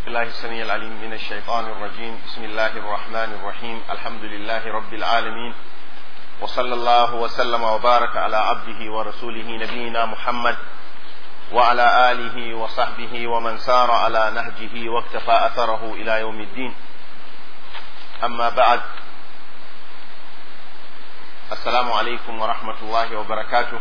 الله السميع العليم من الشيطان الرجيم بسم الله الرحمن الرحيم الحمد لله رب العالمين وصلى الله وسلم وبارك على عبده ورسوله نبينا محمد وعلى آله وصحبه ومن سار على نهجه واكتفى أثره إلى يوم الدين أما بعد السلام عليكم ورحمة الله وبركاته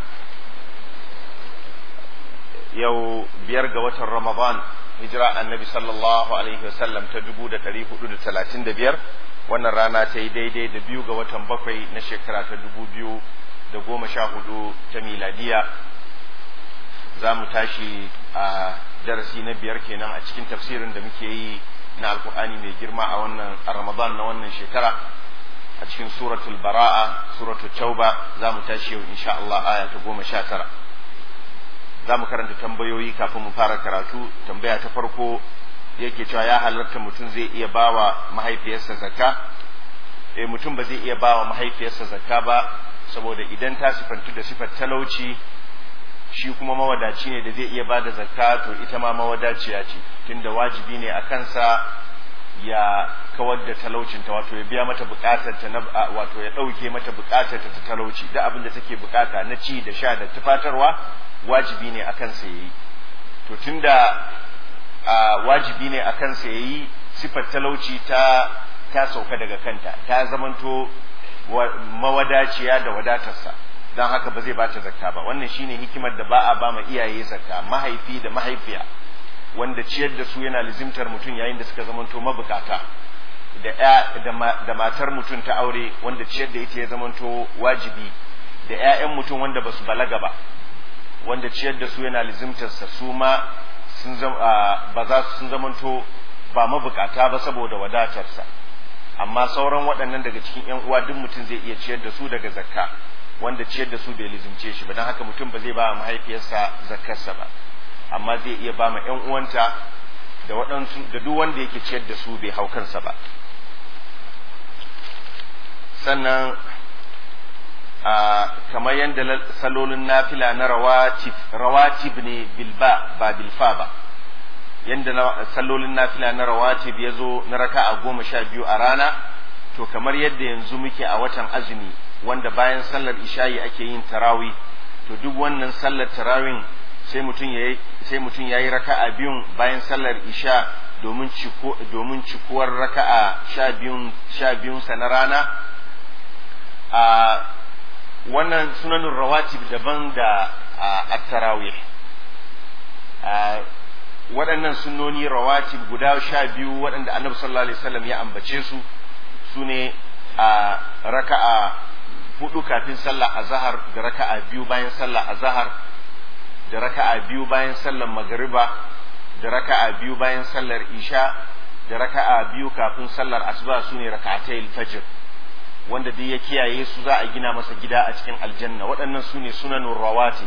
yau biyar ga watan Ramadan hijira annabi sallallahu alaihi wasallam ta dubu da ɗari hudu da talatin da biyar wannan rana ta yi daidai da biyu ga watan bakwai na shekara ta dubu biyu da goma sha hudu ta miladiya za mu tashi a darasi na biyar kenan a cikin tafsirin da muke yi na alkur'ani mai girma a wannan a ramadan na wannan shekara a cikin suratul bara'a suratul tauba za mu tashi yau insha Allah aya ta goma sha tara za mu karanta tambayoyi kafin mu fara karatu tambaya ta farko yake cewa ya halarta mutum zai iya bawa mahaifiyarsa zakka eh mutum ba zai iya bawa mahaifiyarsa zakka ba saboda idan ta sifantu da sifar talauci shi kuma mawadaci ne da zai iya bada zakka to ita ma mawadaciya ce tunda wajibi ne a kansa ya kawar da talaucinta wato ya biya mata bukatar ta na wato ya dauke mata bukatar ta talauci da abin da take bukata na ci da sha da tufatarwa wajibi ne a kansa yayi to tunda wajibi ne a kansa yayi sifar talauci ta ta sauka daga kanta ta zamanto mawadaciya da wadatarsa don haka ba zai bata zakka ba wannan shine hikimar da ba a ba ma iyaye zakka mahaifi da mahaifiya wanda ciyar da su yana lizimtar mutum yayin da suka zamanto mabukata da ya da matar mutum ta aure wanda ciyar da ita ya zamanto wajibi da ƴaƴan mutum wanda basu balaga ba wanda ciyar da su yana lizimtar sa su ma sun ba za su sun zamanto ba mabukata ba saboda wadatarsa amma sauran waɗannan daga cikin ƴan uwa duk mutum zai iya ciyar da su daga zakka wanda ciyar da su bai lizimce shi ba don haka mutum ba zai ba mahaifiyarsa zakkarsa ba amma zai iya ba ma ƴan uwanta da waɗansu da duk wanda yake ciyar da su bai hau kansa ba sannan a kamar yadda salolin nafila na rawatib rawatib ne bilba ba bilfa ba yadda salolin nafila na rawatib ya zo na raka a goma sha biyu a rana to kamar yadda yanzu muke a watan azumi wanda bayan sallar isha'i ake yin tarawi to duk wannan sallar tarawin sai mutum ya sai mutum yayi raka'a biyun bayan sallar isha domin ciko domin cikuwar raka'a sha biyun sha biyun sa na rana a wannan sunanin rawatib daban da at-tarawih waɗannan sunnoni rawatib guda sha biyu waɗanda annabi sallallahu alaihi wasallam ya ambace su sune a raka'a hudu kafin sallah azhar da raka'a biyu bayan sallah azhar da raka'a biyu bayan sallar magariba da raka'a biyu bayan sallar isha da raka'a biyu kafin sallar asuba sune raka'atayil fajr wanda duk ya kiyaye su za a gina masa gida a cikin aljanna waɗannan sune sunanun rawati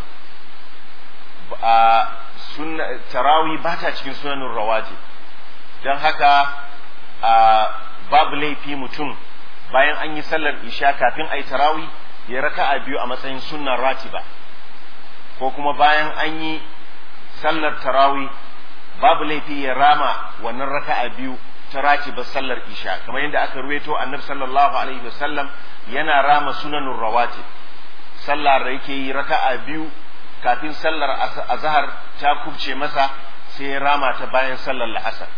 a sunna tarawi ba ta cikin sunanun rawati don haka a babu laifi mutum bayan an yi sallar isha kafin a yi tarawi ya raka'a biyu a matsayin sunnan ratiba ko kuma bayan an yi sallar tarawi babu laifi ya rama wannan raka'a biyu ta ratiba sallar isha kamar yadda aka ruweto annabi sallallahu alaihi wasallam yana rama sunanun rawatib sallar da yake yi raka'a biyu kafin sallar azhar ta kubce masa sai ya rama ta bayan sallar la'asar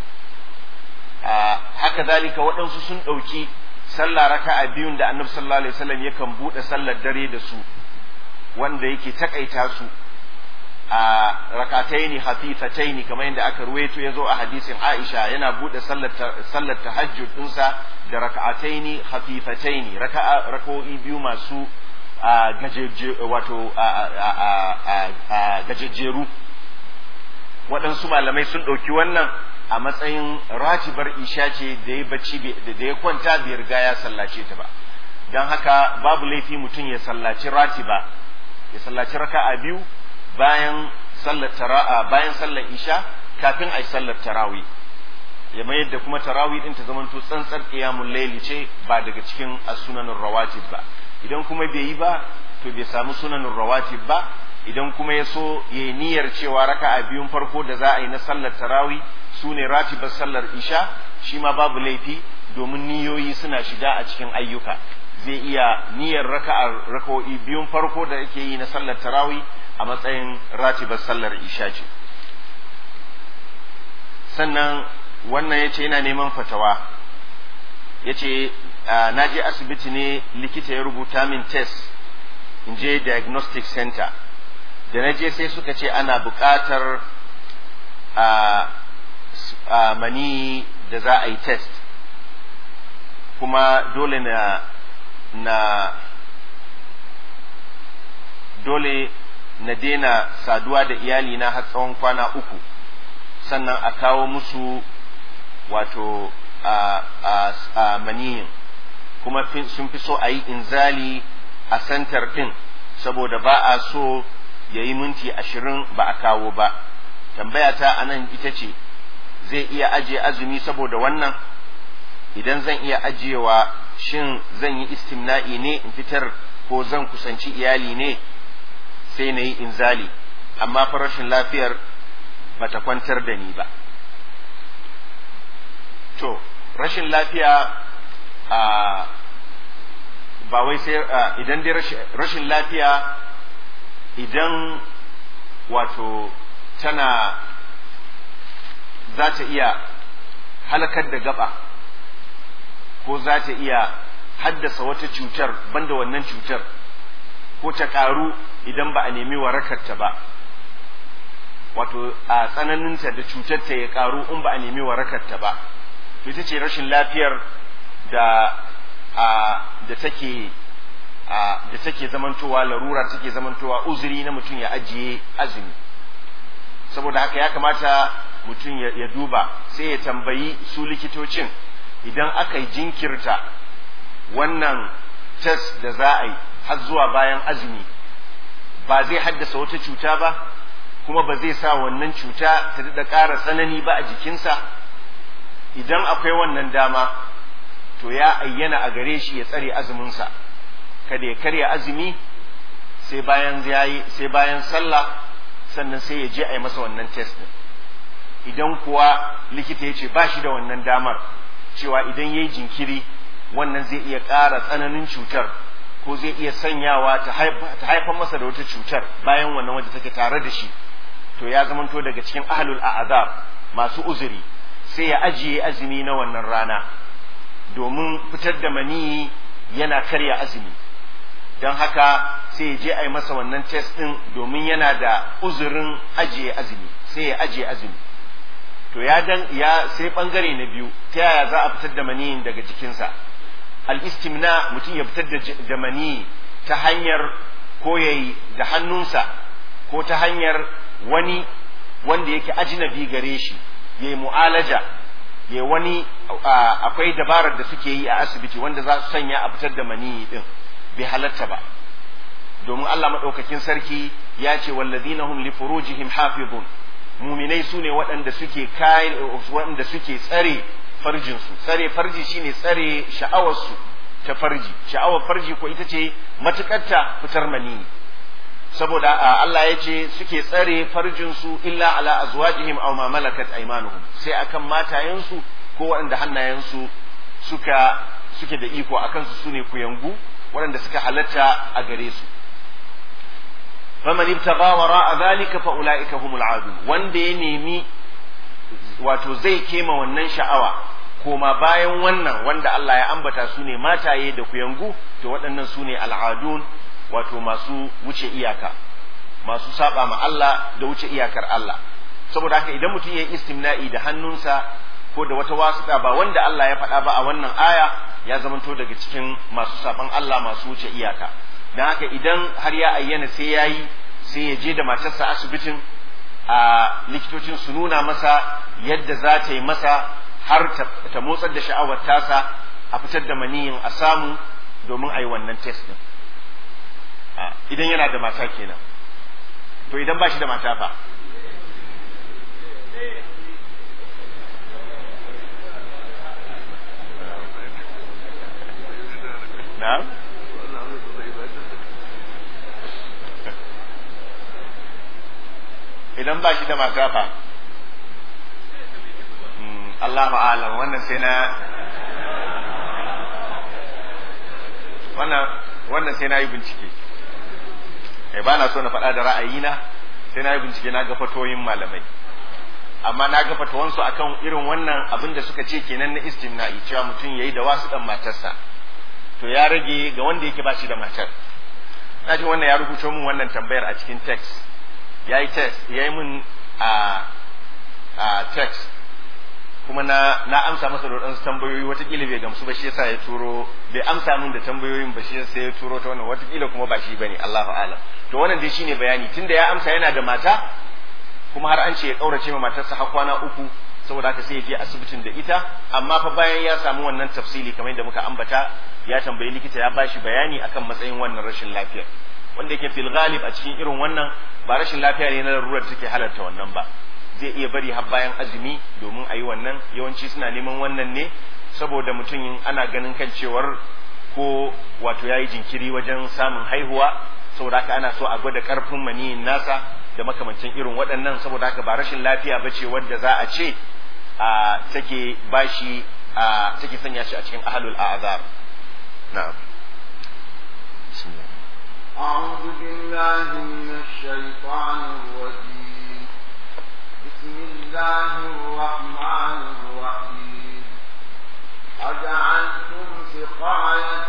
haka zalika waɗansu sun ɗauki sallah raka'a biyun da annabi sallallahu alaihi wasallam yakan buɗe sallar dare da su wanda yake takaita su a rakataini hafifataini kamar yadda aka ruwaito ya zo a hadisin Aisha yana buɗe sallar sallar tahajjud ɗinsa da raka'ataini hafifataini raka'a raka'o'i biyu masu gajeje wato gajejjeru waɗansu malamai sun ɗauki wannan a matsayin ratibar isha ce da ya bacci da ya kwanta bai riga ya sallace ta ba don haka babu laifi mutum ya sallaci ratiba ya sallaci raka'a biyu bayan sallar tara'a bayan sallar isha kafin a yi sallar tarawi ya mayar da kuma tarawi din ta zamanto tsantsar qiyamul layli ce ba daga cikin as-sunanur rawatib ba idan kuma bai yi ba to bai samu sunanur rawatib ba idan kuma ya so ya yi niyyar cewa raka'a biyun farko da za a yi na sallar tarawi su ne ratibar sallar isha shi ma babu laifi domin niyoyi suna shiga a cikin ayyuka zai iya niyyar raka'ar raka'o'i biyun farko da yake yi na sallar tarawi a matsayin ratibar sallar isha ce sannan wannan ya ce yana neman fatawa ya ce na je asibiti ne likita ya rubuta min test in je diagnostic center da na je sai suka ce ana buƙatar a mani da za a yi test kuma dole na na dole na daina saduwa da iyalina har tsawon kwana uku sannan a kawo musu wato a, a, a maniyin kuma sun fi so a yi inzali a santar ɗin saboda ba a so ya yi minti ashirin ba a kawo ba tambaya ta a nan ita ce zai iya ajiye azumi saboda wannan idan zan iya ajiyewa shin zan yi istimna'i ne in fitar ko zan kusanci iyali ne sai na yi inzali amma fa rashin lafiyar bata kwantar da ni ba to rashin lafiya a ba wai sai idan dai rashin lafiya idan wato tana za ta iya halakar da gaba ko za ta iya haddasa wata cutar banda wannan cutar ko ta karu idan ba a nemi warakarta ba wato a tsananinta da cutarta ya karu in ba a nemi warakarta ba to ita ce rashin lafiyar da a da take a da take zamantowa larura take zamantowa uzuri na mutum ya ajiye azumi saboda haka ya kamata mutum ya duba sai ya tambayi su likitocin idan aka yi jinkirta wannan test da za a yi har zuwa bayan azumi ba zai haddasa wata cuta ba kuma ba zai sa wannan cuta ta daɗa ƙara tsanani ba a jikinsa idan akwai wannan dama to ya ayyana a gare shi ya tsare azuminsa kada ya karya azumi sai bayan yayi sai bayan sallah sannan sai ya je a yi masa wannan test din idan kuwa likita ya ce ba shi da wannan damar cewa idan ya yi jinkiri wannan zai iya ƙara tsananin cutar ko zai iya sanyawa ta haifar masa da wata cutar bayan wannan wadda take tare da shi to ya zamanto daga cikin ahlul a'azab masu uzuri sai ya ajiye azumi na wannan rana domin fitar da maniyi yana karya azumi don haka sai ya je a yi masa wannan test ɗin domin yana da uzurin ajiye azumi sai ya ajiye azumi to ya dan ya sai bangare na biyu ta yaya za a fitar da maniyin daga jikinsa al-istimna mutum ya fitar da maniyi ta hanyar ko yayi da hannunsa ko ta hanyar wani wanda yake ajnabi gare shi yayi mu'alaja ya wani akwai dabarar da suke yi a asibiti wanda za su sanya a fitar da maniyi din bai halatta ba domin Allah maɗaukakin sarki ya ce wallazina hum li furujihim hafizun muminai su ne waɗanda suke kai waɗanda suke tsare farjinsu tsare farji shine tsare sha'awarsu ta farji sha'awar farji ko ita ce matukarta fitar maniyi saboda Allah ya ce suke tsare farjinsu illa ala azwajihim aw ma malakat aymanuhum sai akan matayensu ko waɗanda hannayensu suka suke da iko akan su sune kuyangu waɗanda suka halatta a gare su faman ibtagha wara'a dhalika fa ulaika humul adun wanda ya nemi wato zai kema wannan sha'awa koma bayan wannan wanda Allah ya ambata su ne mataye da kuyangu to waɗannan su ne al'adun wato masu wuce iyaka masu saba ma Allah da wuce iyakar Allah saboda haka idan mutum ya yi istimna'i da hannunsa ko da wata wasuɗa ba wanda Allah ya faɗa ba a wannan aya ya zamanto daga cikin masu saban Allah masu wuce iyaka don haka idan har ya ayyana sai ya yi sai ya je da matarsa asibitin a likitocin su nuna masa yadda za ta yi masa har ta motsar da sha'awar tasa a fitar da maniyin a samu domin a yi wannan test din idan yana da mata kenan to idan ba shi da mata fa na idan ba shi da mata fa Allah ma'alam wannan sai na wannan wannan sai na yi bincike eh ba na so na faɗa da ra'ayina sai na yi bincike na ga fatoyin malamai amma na ga fatawansu akan irin wannan abin da suka ce kenan na istimna'i cewa mutum yayi da wasu dan matarsa to ya rage ga wanda yake ba shi da matar na ji wannan ya rubuto min wannan tambayar a cikin text yayi text yayi min a a text kuma na na amsa masa da wadansu tambayoyi watakila bai gamsu ba shi yasa ya turo bai amsa min da tambayoyin ba shi yasa ya turo ta wannan watakila kuma ba shi bane Allahu a'lam to wannan dai shine bayani tunda ya amsa yana da mata kuma har an ce ya kaurace ma matarsa har kwana uku saboda haka sai ya je asibitin da ita amma fa bayan ya samu wannan tafsili kamar yadda muka ambata ya tambayi likita ya bashi bayani akan matsayin wannan rashin lafiyar wanda yake fil ghalib a cikin irin wannan ba rashin lafiya ne na larurar take halarta wannan ba zai iya bari har bayan azumi domin a yi wannan yawanci suna neman wannan ne saboda mutum ana ganin kan cewar ko wato ya yi jinkiri wajen samun haihuwa saboda haka ana so a gwada karfin maniyin nasa da makamancin irin waɗannan saboda haka ba rashin lafiya ba ce wadda za a ce a take bashi a take sanya shi a cikin ahlul a'zar na'am أعوذ بالله من الشيطان الرجيم بسم الله الرحمن الرحيم أجعلتم سقاية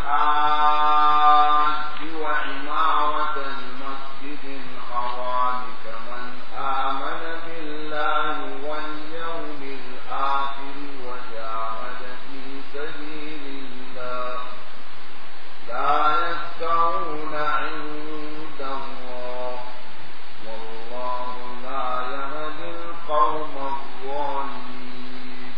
الحاج وعمارة المسجد الحرام كمن آمن بالله واليوم الآخر وجاهد في سبيل الله لا يستوون عند الله والله لا يهدي القوم الظالمين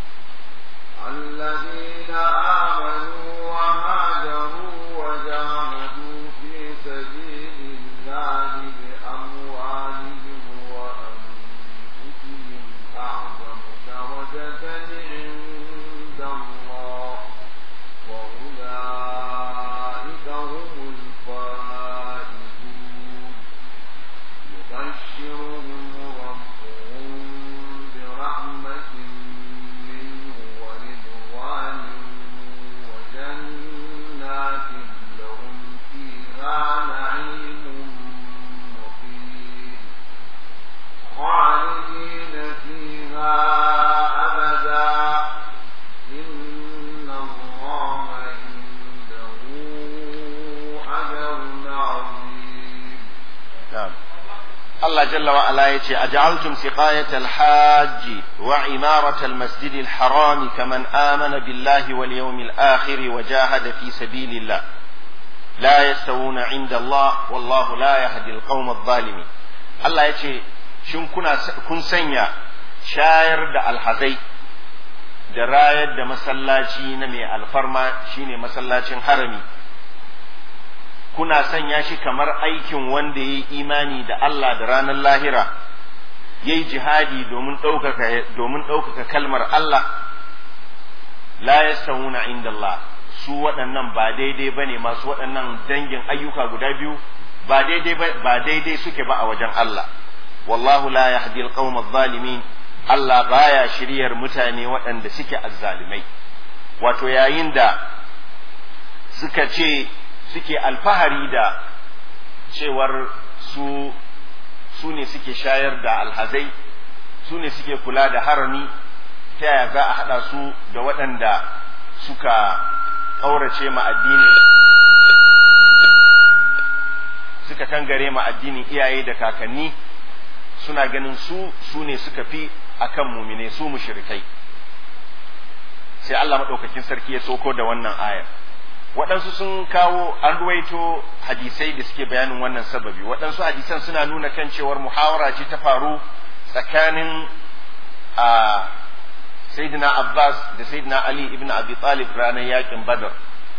الذين آمنوا وهاجروا وجاهدوا في سبيل الله بأموالهم وأنفسهم أعظم درجة عند الله وأولئك هم الفائزون يبشرهم ربهم برحمة منه ورضوان وجنات لهم فيها نعيم مقيم خالدين فيها أبدا إن الله عنده أجر عظيم نعم الله جل وعلا يتي أجعلتم سقاية الحاج وعمارة المسجد الحرام كمن آمن بالله واليوم الآخر وجاهد في سبيل الله لا يستوون عند الله والله لا يهدي القوم الظالمين الله يتي شن كنا كن سنيا شاير دا الحزي da rayar da masallaci na mai alfarma shine masallacin harami kuna sanya shi kamar aikin wanda ya yi imani da Allah da ranar lahira ya yi jihadi domin ɗaukaka kalmar Allah la yastawuna inda Allah su waɗannan ba daidai ba ne masu waɗannan dangin ayyuka guda biyu ba daidai ba daidai suke ba a wajen Allah wallahu la yahdi alqawm adh-dhalimin Allah baya shiryar mutane waɗanda suke azzalimai wato yayin da suka ce suke alfahari da cewar su su ne suke shayar da alhazai su ne suke kula da harami ta yaya za a haɗa su da waɗanda suka ƙaurace ma addinin suka kangare ma addinin iyaye da kakanni suna ganin su su ne suka fi akan mumine su mushrikai sai Allah maɗaukakin sarki ya soko da wannan ayar waɗansu sun kawo an ruwaito hadisai da suke bayanin wannan sababi waɗansu hadisan suna nuna kan cewar muhawara ce ta faru tsakanin a sayyidina Abbas da sayyidina Ali ibn Abi Talib ranar yakin Badr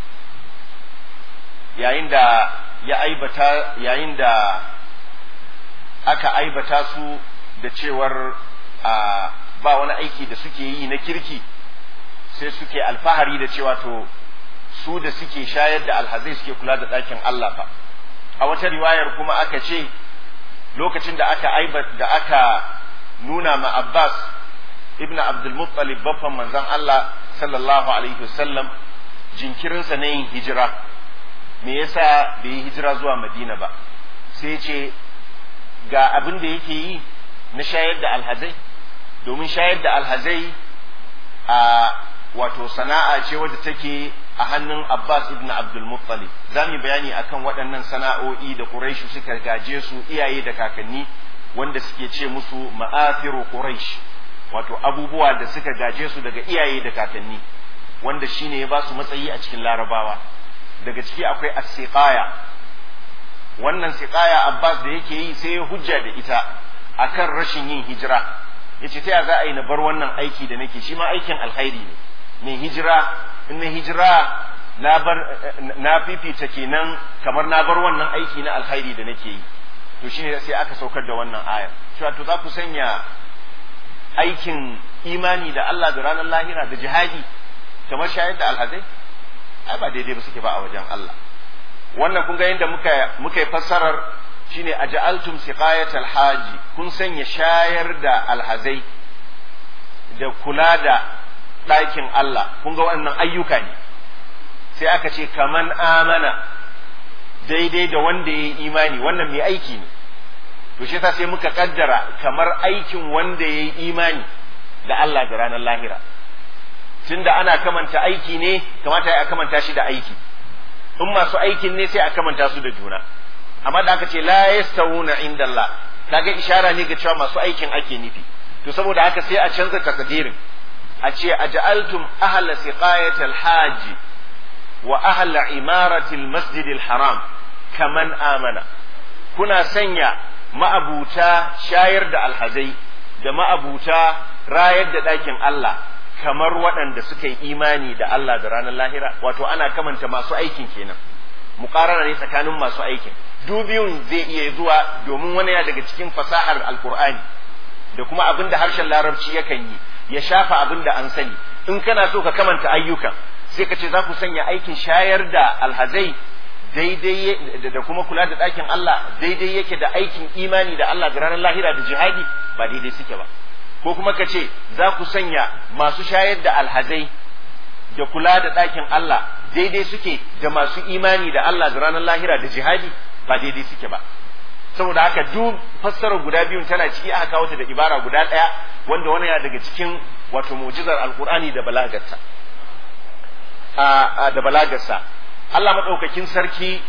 yayin da ya aibata yayin da aka aibata su da cewar a ba wani aiki da suke yi na kirki sai suke alfahari da cewa to su da suke shayar da alhazai suke kula da ɗakin Allah fa a wata riwayar kuma aka ce lokacin da aka aiba da aka nuna ma Abbas ibn Abdul Muttalib baffan manzon Allah sallallahu alaihi wasallam jinkirinsa na yin hijira me yasa bai yi hijira zuwa Madina ba sai ce ga abin da yake yi na shayar da alhazai domin shayar da alhazai a wato sana'a ce wadda take a hannun Abbas ibn Abdul Muttalib za mu bayani akan waɗannan sana'o'i da Quraishu suka gaje su iyaye da kakanni wanda suke ce musu ma'afiru Quraish wato abubuwa da suka gaje su daga iyaye da kakanni wanda shine ya ba su matsayi a cikin Larabawa daga ciki akwai as-siqaya wannan siqaya Abbas da yake yi sai ya hujja da ita akan rashin yin hijira yace ta za a yi na bar wannan aiki da nake shi ma aikin alkhairi ne mai hijira in na hijira na bar na fifita kenan kamar na bar wannan aiki na alkhairi da nake yi to shine sai aka saukar da wannan aya cewa to za ku sanya aikin imani da Allah da ranar lahira da jihadi kamar shayar da alhazai ai ba daidai ba suke ba a wajen Allah wannan kun ga yadda muka muka yi fassarar shine aja'altum siqayat alhaji kun sanya shayar da alhazai da kula da ɗakin Allah kun ga wannan ayyuka ne sai aka ce kaman amana daidai da wanda ya yi imani wannan mai aiki ne to shi sai muka kaddara kamar aikin wanda ya yi imani da Allah da ranar lahira tunda ana kamanta aiki ne kamata ya kamanta shi da aiki in masu aikin ne sai a kamanta su da juna amma da aka ce la yastawuna inda Allah kaga ishara ne ga cewa masu aikin ake nufi to saboda haka sai a canza takdirin a ce aj'altum ahla siqayatil haji wa ahla imaratil masjidil haram kaman amana kuna sanya ma'abuta shayar da alhazai da ma'abuta rayar da ɗakin Allah kamar waɗanda suka yi imani da Allah da ranar lahira wato ana kamanta masu aikin kenan muƙarara ne tsakanin masu aikin dubiyun zai iya zuwa domin wani ya daga cikin fasahar alkur'ani da kuma abin da harshen larabci yakan yi ya shafa abin da an sani in kana so ka kamanta ayyukan sai ka ce za ku sanya aikin shayar da alhazai daidai da kuma kula da ɗakin Allah daidai yake da aikin imani da Allah da ranar lahira da jihadi ba daidai suke ba ko kuma ka ce za ku sanya masu shayar da alhazai da kula da ɗakin Allah daidai suke da masu imani da Allah da ranar lahira da jihadi ba daidai suke ba saboda haka duk fassarar guda biyun tana ciki aka kawo ta da ibara guda ɗaya wanda wani ya daga cikin wato mu'jizar alkur'ani da balagarsa da balagarsa Allah maɗaukakin sarki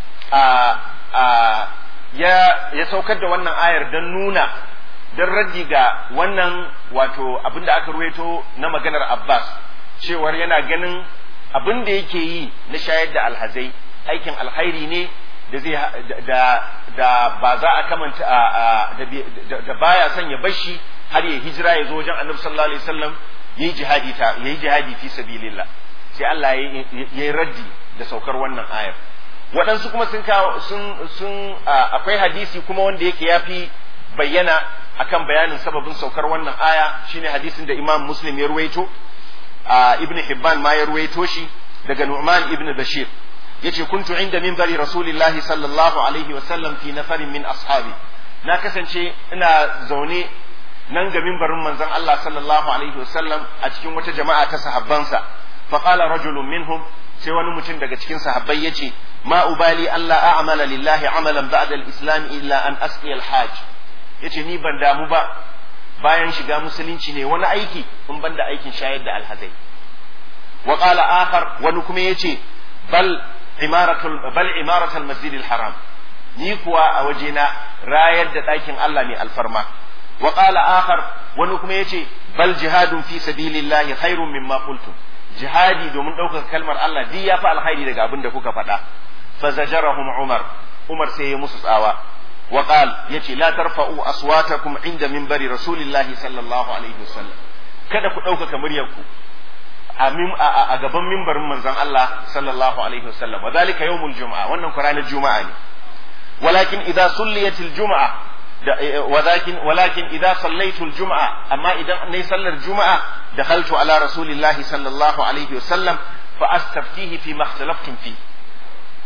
ya saukar da wannan ayar don nuna don raddi ga wannan wato abin da aka ruwaito na maganar Abbas cewar yana ganin abin da yake yi na shayar da alhazai aikin alhairi ne da zai da da ba za a kamanta da baya son ya bashi har ya hijira ya zo wajen Annabi sallallahu alaihi wasallam yayi jihadi ta yayi jihadi fi sabilillah sai Allah ya yi raddi da saukar wannan ayar waɗansu kuma sun kawo sun sun akwai hadisi kuma wanda yake yafi bayyana akan bayanin sababin saukar wannan aya shine hadisin da Imam Muslim ya ruwaito Ibn Hibban ma ya ruwaito shi daga Nu'man ibn Bashir yace kuntu inda minbari Rasulillahi sallallahu alaihi wa sallam fi nafarin min ashabi na kasance ina zaune nan ga minbarin manzon Allah sallallahu alaihi wa sallam a cikin wata jama'a ta sahabbansa fa qala rajulun minhum sai wani mutum daga cikin sahabbai yace ma ubali Allah a'mala lillahi amalan ba'da al-islam illa an asqi al-hajj yace ni ban damu ba bayan shiga musulunci ne wani aiki in ban da aikin shayar da alhazai wa qala akhar wani kuma yace bal imaratul bal imaratul masjidil haram ni kuwa a wajena rayar da ɗakin Allah ne alfarma wa qala akhar wani kuma yace bal jihadun fi sabilillahi khairun mimma qultum jihadi domin ɗaukar kalmar Allah duk ya fi alkhairi daga abin da kuka faɗa fa zajarahum umar umar sai ya musu tsawa wa qal yace la tarfa'u aswatakum inda minbari rasulillahi sallallahu alaihi wasallam kada ku ɗaukaka muryarku a gaban mimbarin manzon Allah sallallahu alaihi wasallam wa zalika yawmul juma'a wannan ku ranar juma'a ne walakin idza sulliyatil juma'a ولكن ولكن إذا صليت الجمعة أما إذا ني صلى الجمعة دخلت على رسول الله صلى الله عليه وسلم فأستفتيه فيما اختلفتم فيه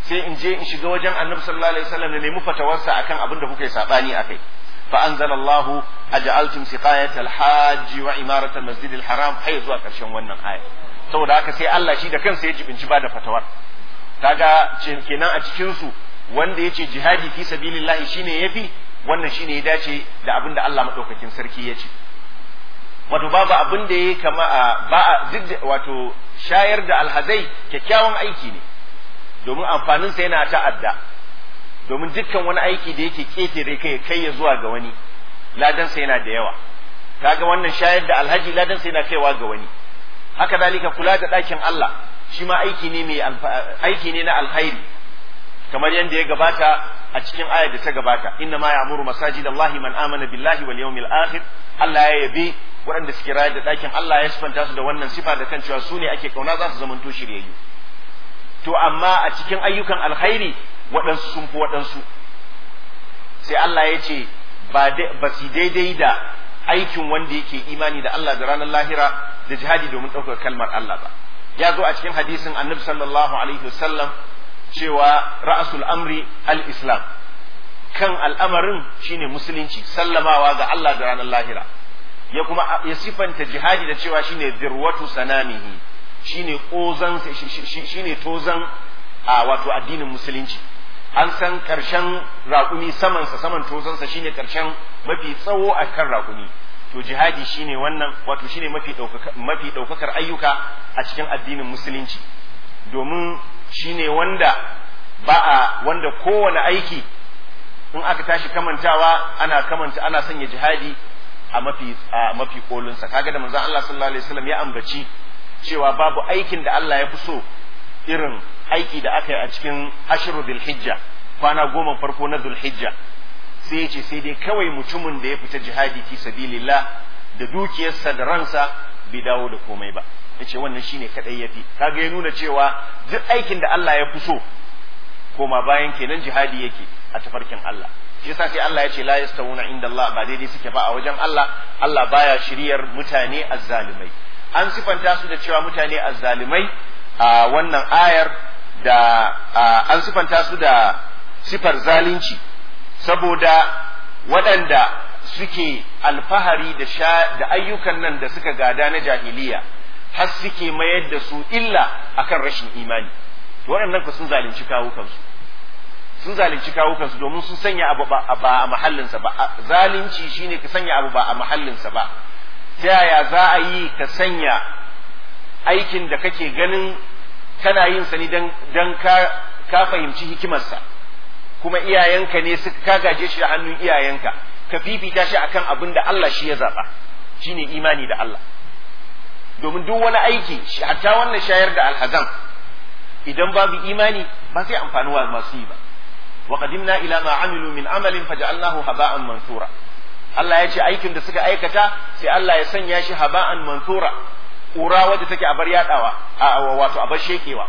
sai in je in shiga wajen annabi sallallahu alaihi wasallam da nemi fatawarsa akan abin da kuka yi sabani akai fa anzalallahu aj'altum siqayat al-hajj wa imarat al-masjid al-haram hay zuwa karshen wannan aya saboda haka sai Allah shi da kansa ya jibinci ba da fatawar kaga kenan a cikin su wanda yace jihadi fi sabilillahi shine yafi wannan shine ya dace da abin da Allah madaukakin sarki ya ce wato babu abin da ya kama a ba wato shayar da alhazai kyakkyawan aiki ne domin amfaninsa yana ta'adda domin dukkan wani aiki da yake ketare kai kai ya zuwa ga wani ladansa yana da yawa kaga wannan shayar da alhaji ladansa yana kaiwa ga wani haka dalika kula da ɗakin Allah shi ma aiki ne mai aiki ne na alkhairi kamar yadda ya gabata a cikin ayar da ta gabata inna ma ya'muru masajidallahi man amana billahi wal yawmil akhir Allah ya yabi waɗanda suke rayar da ɗakin Allah ya sifanta su da wannan sifa da kan cewa su ne ake kauna za su zamanto shiryayyu to amma a cikin ayyukan alkhairi waɗansu sun fi waɗansu sai Allah ya ce ba su daidai da aikin wanda yake imani da Allah da ranar lahira da jihadi domin ɗaukar kalmar Allah ba ya zo a cikin hadisin annabi sallallahu alaihi wasallam cewa ra'asul amri al-islam kan al'amarin shine musulunci sallamawa ga Allah da ranar lahira ya kuma ya sifanta jihadi da cewa shine dirwatu sanamihi shine kozan shine tozan a wato addinin musulunci an san karshen raƙumi saman sa saman tozansa shine karshen mafi tsawo a kan raƙumi to jihadi shine wannan wato shine mafi mafi ɗaukakar ayyuka a cikin addinin musulunci domin shine wanda ba a wanda kowane aiki in aka tashi kamantawa ana kamanta ana sanya jihadi a mafi a mafi kolinsa kaga da manzon Allah sallallahu alaihi wasallam ya ambaci cewa babu aikin da Allah ya fi so irin aiki da aka yi a cikin ashru dhul hijja kwana goma farko na dhul hijja sai ya ce sai dai kawai mutumin da ya fita jihadi fi sabilillah da dukiyarsa da ransa bai dawo da komai ba yace wannan shine kadai yafi kaga ya nuna cewa duk aikin da Allah ya fi so koma bayan kenan jihadi yake a tafarkin Allah shi yasa sai Allah ya ce la yastawuna inda Allah ba daidai suke ba a wajen Allah Allah baya shiryar mutane azzalimai an sifanta su da cewa mutane azzalimai a wannan ayar da an sifanta su da sifar zalunci saboda waɗanda suke alfahari da da ayyukan nan da suka gada na jahiliya har suke mayar da su illa akan rashin imani waɗannan ku sun zalunci kawukansu sun zalunci kawukansu domin sun sanya abu ba a mahallinsa ba zalunci shine ka sanya abu ba a mahallinsa ba ta yaya za a yi ka sanya aikin da kake ganin kana yin sa ne dan ka ka fahimci hikimarsa kuma iyayenka ne suka ka gaje shi a hannun iyayenka ka fifita shi akan abin da Allah shi ya zaba shine imani da Allah domin duk wani aiki hatta wannan shayar da alhazan idan babu imani ba zai amfani wa masu yi ba wa qadimna ila ma amilu min amalin faj'alnahu haba'an mansura Allah ya ce aikin da suka aikata sai Allah ya sanya shi haba'an mansura ƙura wadda take a bar yadawa wato a bar shekewa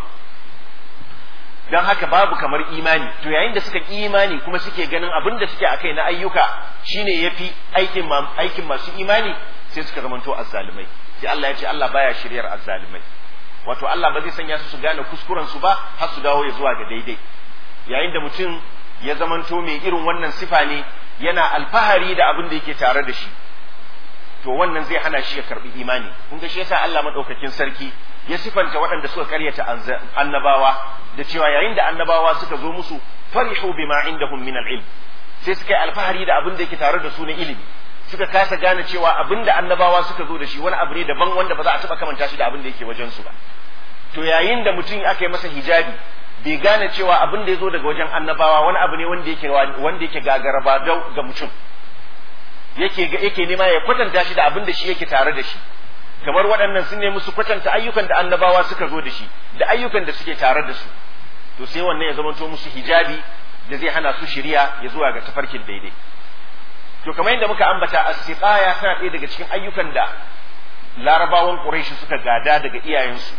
don haka babu kamar imani to yayin da suka ƙi imani kuma suke ganin abin da suke akai na ayyuka shine yafi aikin aikin masu imani sai suka zamanto azzalumai sai Allah ya ce Allah baya shiryar azzalumai wato Allah ba zai sanya su su gane kuskuren su ba har su dawo ya zuwa ga daidai yayin da mutum ya zamanto mai irin wannan sifa ne yana alfahari da abin da yake tare da shi to wannan zai hana shi ya karbi imani kun ga shi yasa Allah madaukakin sarki ya sifanta waɗanda suka karyata annabawa da cewa yayin da annabawa suka zo musu farihu bima indahum min al-ilm sai suka yi alfahari da abin da yake tare da su na ilimi suka kasa gane cewa abin da annabawa suka zo da shi wani abu ne daban wanda ba za a taɓa kamanta shi da abin da yake wajen su ba to yayin da mutum aka yi masa hijabi bai gane cewa abin da ya zo daga wajen annabawa wani abu ne wanda yake wanda yake gagaraba ga mutum yake yake nema ya kwatanta shi da abin da shi yake tare da shi kamar waɗannan sun nemi su kwatanta ayyukan da annabawa suka zo da shi da ayyukan da suke tare da su to sai wannan ya zamanto musu hijabi da zai hana su shiriya ya zuwa ga tafarkin daidai to kamar yadda muka ambata as-siqaya tana ɗaya daga cikin ayyukan da larabawan quraishi suka gada daga iyayensu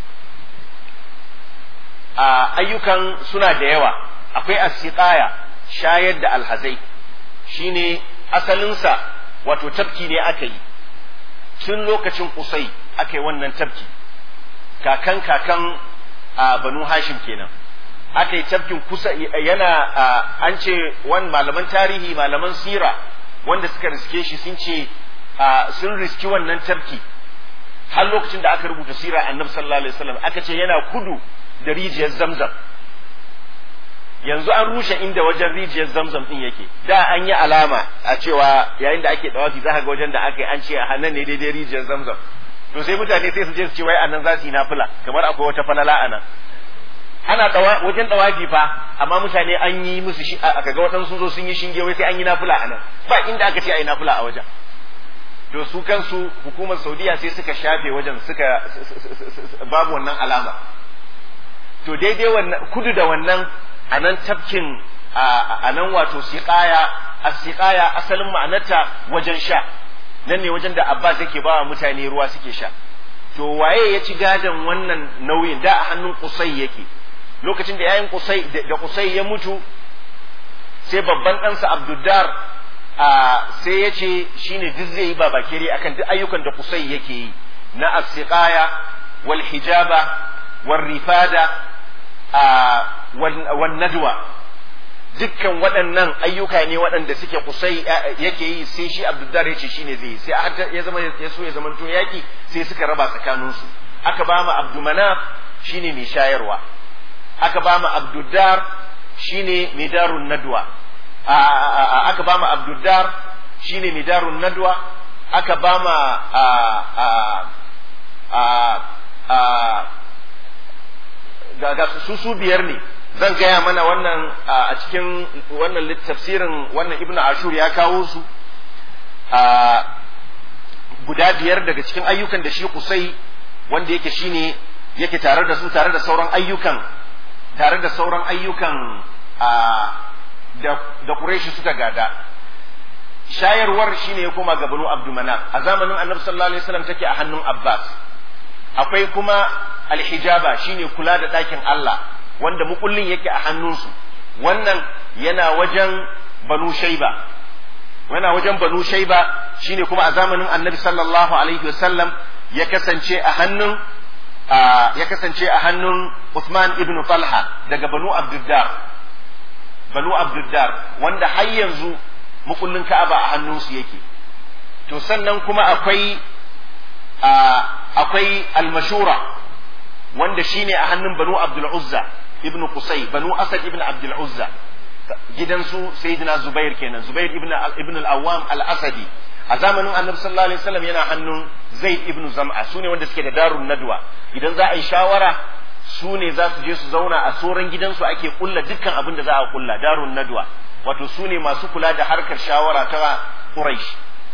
a ayyukan suna da yawa akwai as-siqaya shayar da alhazai shine asalinsa wato tafki ne aka yi tun lokacin kusai aka yi wannan tafki kakan kakan a banu hashim kenan aka yi tafkin kusa yana an ce wani malaman tarihi malaman sira wanda suka riske shi sun ce sun riski wannan tafki har lokacin da aka rubuta sira annabi sallallahu alaihi wasallam aka ce yana kudu da rijiyar zamzam yanzu an rushe inda wajen rijiyar zamzam din yake da an yi alama a cewa yayin da ake dawafi za ga wajen da aka yi an ce a hannun ne daidai rijiyar zamzam to sai mutane sai su je su ce wai anan za su yi nafila kamar akwai wata falala anan ana dawa wajen dawafi fa amma mutane an yi musu shi aka ga waɗansu sun zo sun yi shinge wai sai an yi nafila anan ba inda aka ce a yi nafila a wajen to su kansu hukumar saudiya sai suka shafe wajen suka babu wannan alama to daidai wannan kudu da wannan a nan tafkin a nan wato siƙaya a siƙaya asalin ma'anarta wajen sha nan ne wajen da abbas yake ba wa mutane ruwa suke sha to waye ya ci gadon wannan nauyin da a hannun kusai yake lokacin da yayin kusai da kusai ya mutu sai babban ɗansa abduddar a sai ya ce shine duk zai yi babakere akan duk ayyukan da kusai yake yi na asiqaya wal hijaba wal rifada wan nadwa dukkan waɗannan ayyuka ne waɗanda suke kusai yake yi sai shi abdullahi ya ce shine zai yi sai har ya zama ya so ya zama to yaki sai suka raba tsakaninsu aka ba mu abdumana shine mai shayarwa aka ba mu abduddar shine mai darun nadwa aka ba mu abduddar shine mai darun nadwa aka ba mu ga su su biyar ne zan gaya mana wannan a cikin wannan tafsirin wannan ibnu ashur ya kawo su guda biyar daga cikin ayyukan da shi kusai wanda yake shine yake tare da su tare da sauran ayyukan tare da sauran ayyukan da Quraishi suka gada shayarwar shine ya koma ga Banu Abdulmanaf a zamanin Annabi sallallahu alaihi wasallam take a hannun Abbas akwai kuma alhijaba shine kula da ɗakin Allah wanda mukullin yake a hannunsu wannan yana wajen banu shaiba yana wajen banu shaiba shine kuma a zamanin annabi sallallahu alaihi wasallam ya kasance a hannun ya kasance a hannun Uthman ibn Talha daga banu Abduddar banu Abduddar wanda har yanzu mukullin Ka'aba a hannunsu yake to sannan kuma akwai akwai almashura wanda shine a hannun banu abdul uzza ibn qusay banu asad ibn abdul uzza gidansu sayyidina zubair kenan zubair ibn ibn al-awwam al-asadi a zamanin annabi sallallahu alaihi wasallam yana hannun zaid ibn zam'a sune wanda suke da darun nadwa idan za a yi shawara su ne za su je su zauna a soran gidansu ake kulla dukkan abin da za a kulla darun nadwa wato su ne masu kula da harkar shawara ta quraish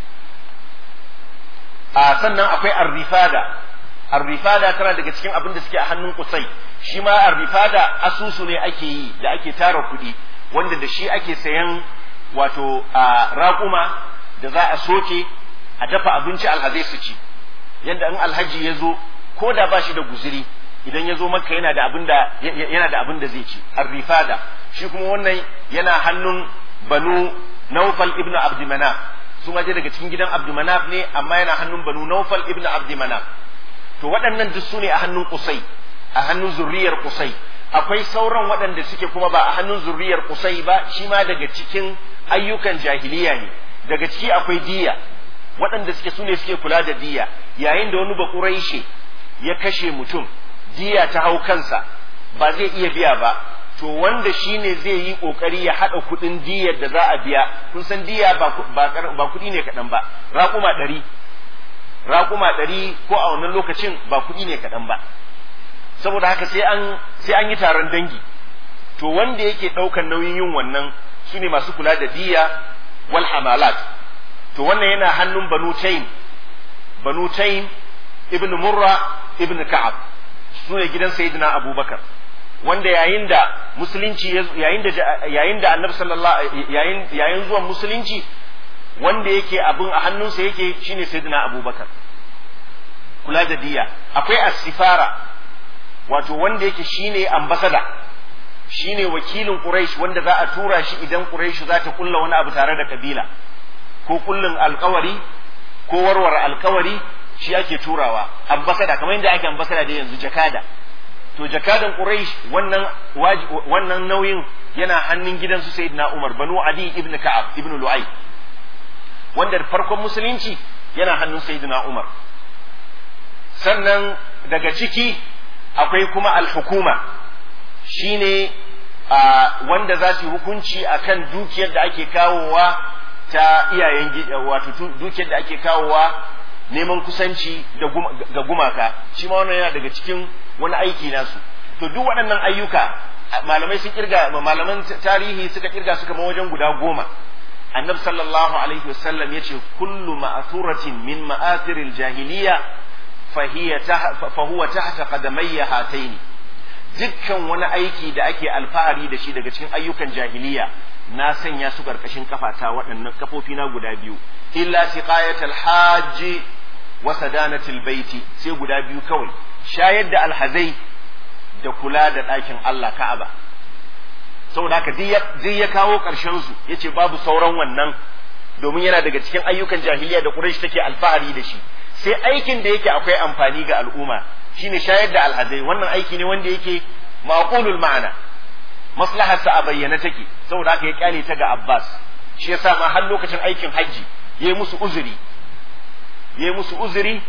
a sannan akwai arrifada arrifada tana daga cikin abin da suke a hannun kusai shi ma arrifada asusu ne ake yi da ake tara kuɗi wanda da shi ake sayan wato a raƙuma da za a soke a dafa abinci alhazai su ci yadda in alhaji ya zo ko da ba shi da guziri idan ya zo maka yana da abin da yana da abin da zai ci arrifada shi kuma wannan yana hannun banu naufal ibnu abdimana su ma daga cikin gidan abdumanaf ne amma yana hannun banu naufal ibn abdumanaf to waɗannan duk su ne a hannun kusai a hannun zurriyar kusai akwai sauran waɗanda suke kuma ba a hannun zurriyar kusai ba shi ma daga cikin ayyukan jahiliya ne daga ciki akwai diya waɗanda suke su ne suke kula da diya yayin da wani bakuraishe ya kashe mutum diya ta hau kansa ba zai iya biya ba to wanda shi ne zai yi kokari ya haɗa kuɗin diyar da za a biya kun san diya ba kuɗi ne kaɗan ba raƙuma ɗari raƙuma ɗari ko a wannan lokacin ba kuɗi ne kaɗan ba saboda haka sai an sai an yi taron dangi to wanda yake ɗaukar nauyin yin wannan su ne masu kula da diya wal hamalat to wannan yana hannun banu taim banu taim ibn murra ibn ka'ab su ne gidan sayyidina abubakar wanda yayin da musulunci yayin da yayin da annabi sallallahu yayin yayin zuwan musulunci wanda yake abin a hannunsa yake shine sayyidina abubakar kula da diya akwai asifara wato wanda yake shine ambasada shine wakilin quraish wanda za a tura shi idan quraish za ta kulla wani abu tare da kabila ko kullun alkawari ko warware alkawari shi ake turawa ambasada kamar yadda ake ambasada da yanzu jakada to jakadan quraish wannan wannan nauyin yana hannun gidansu sayyidina umar banu adi ibn ka'ab ibn lu'ay wanda farkon musulunci yana hannun sayyidina umar sannan daga ciki akwai kuma al-hukuma shine wanda za su yi hukunci akan dukiyar da ake kawowa ta iyayen wato dukiyar da ake kawowa neman kusanci ga gumaka shi ma wannan yana daga cikin wani aiki nasu to duk waɗannan ayyuka malamai sun kirga malaman tarihi suka kirga suka ma wajen guda goma annabi sallallahu alaihi wasallam yace kullu ma'thuratin min ma'athiril jahiliya fahiya fa huwa tahta qadamayya hataini dukkan wani aiki da ake alfahari da shi daga cikin ayyukan jahiliya na sanya su karkashin kafata waɗannan kafofi na guda biyu illa siqayatul hajji wa sadanatul baiti sai guda biyu kawai shayar da alhazai da kula da ɗakin Allah Ka'aba saboda haka zai ya kawo ƙarshen su yace babu sauran wannan domin yana daga cikin ayyukan jahiliya da Quraysh take alfahari da shi sai aikin da yake akwai amfani ga al'umma shine shayar da alhazai wannan aiki ne wanda yake maqulul ma'ana maslahar sa a bayyana take saboda haka ya kyale ta ga Abbas shi yasa ma har lokacin aikin hajji yayi musu uzuri yayi musu uzuri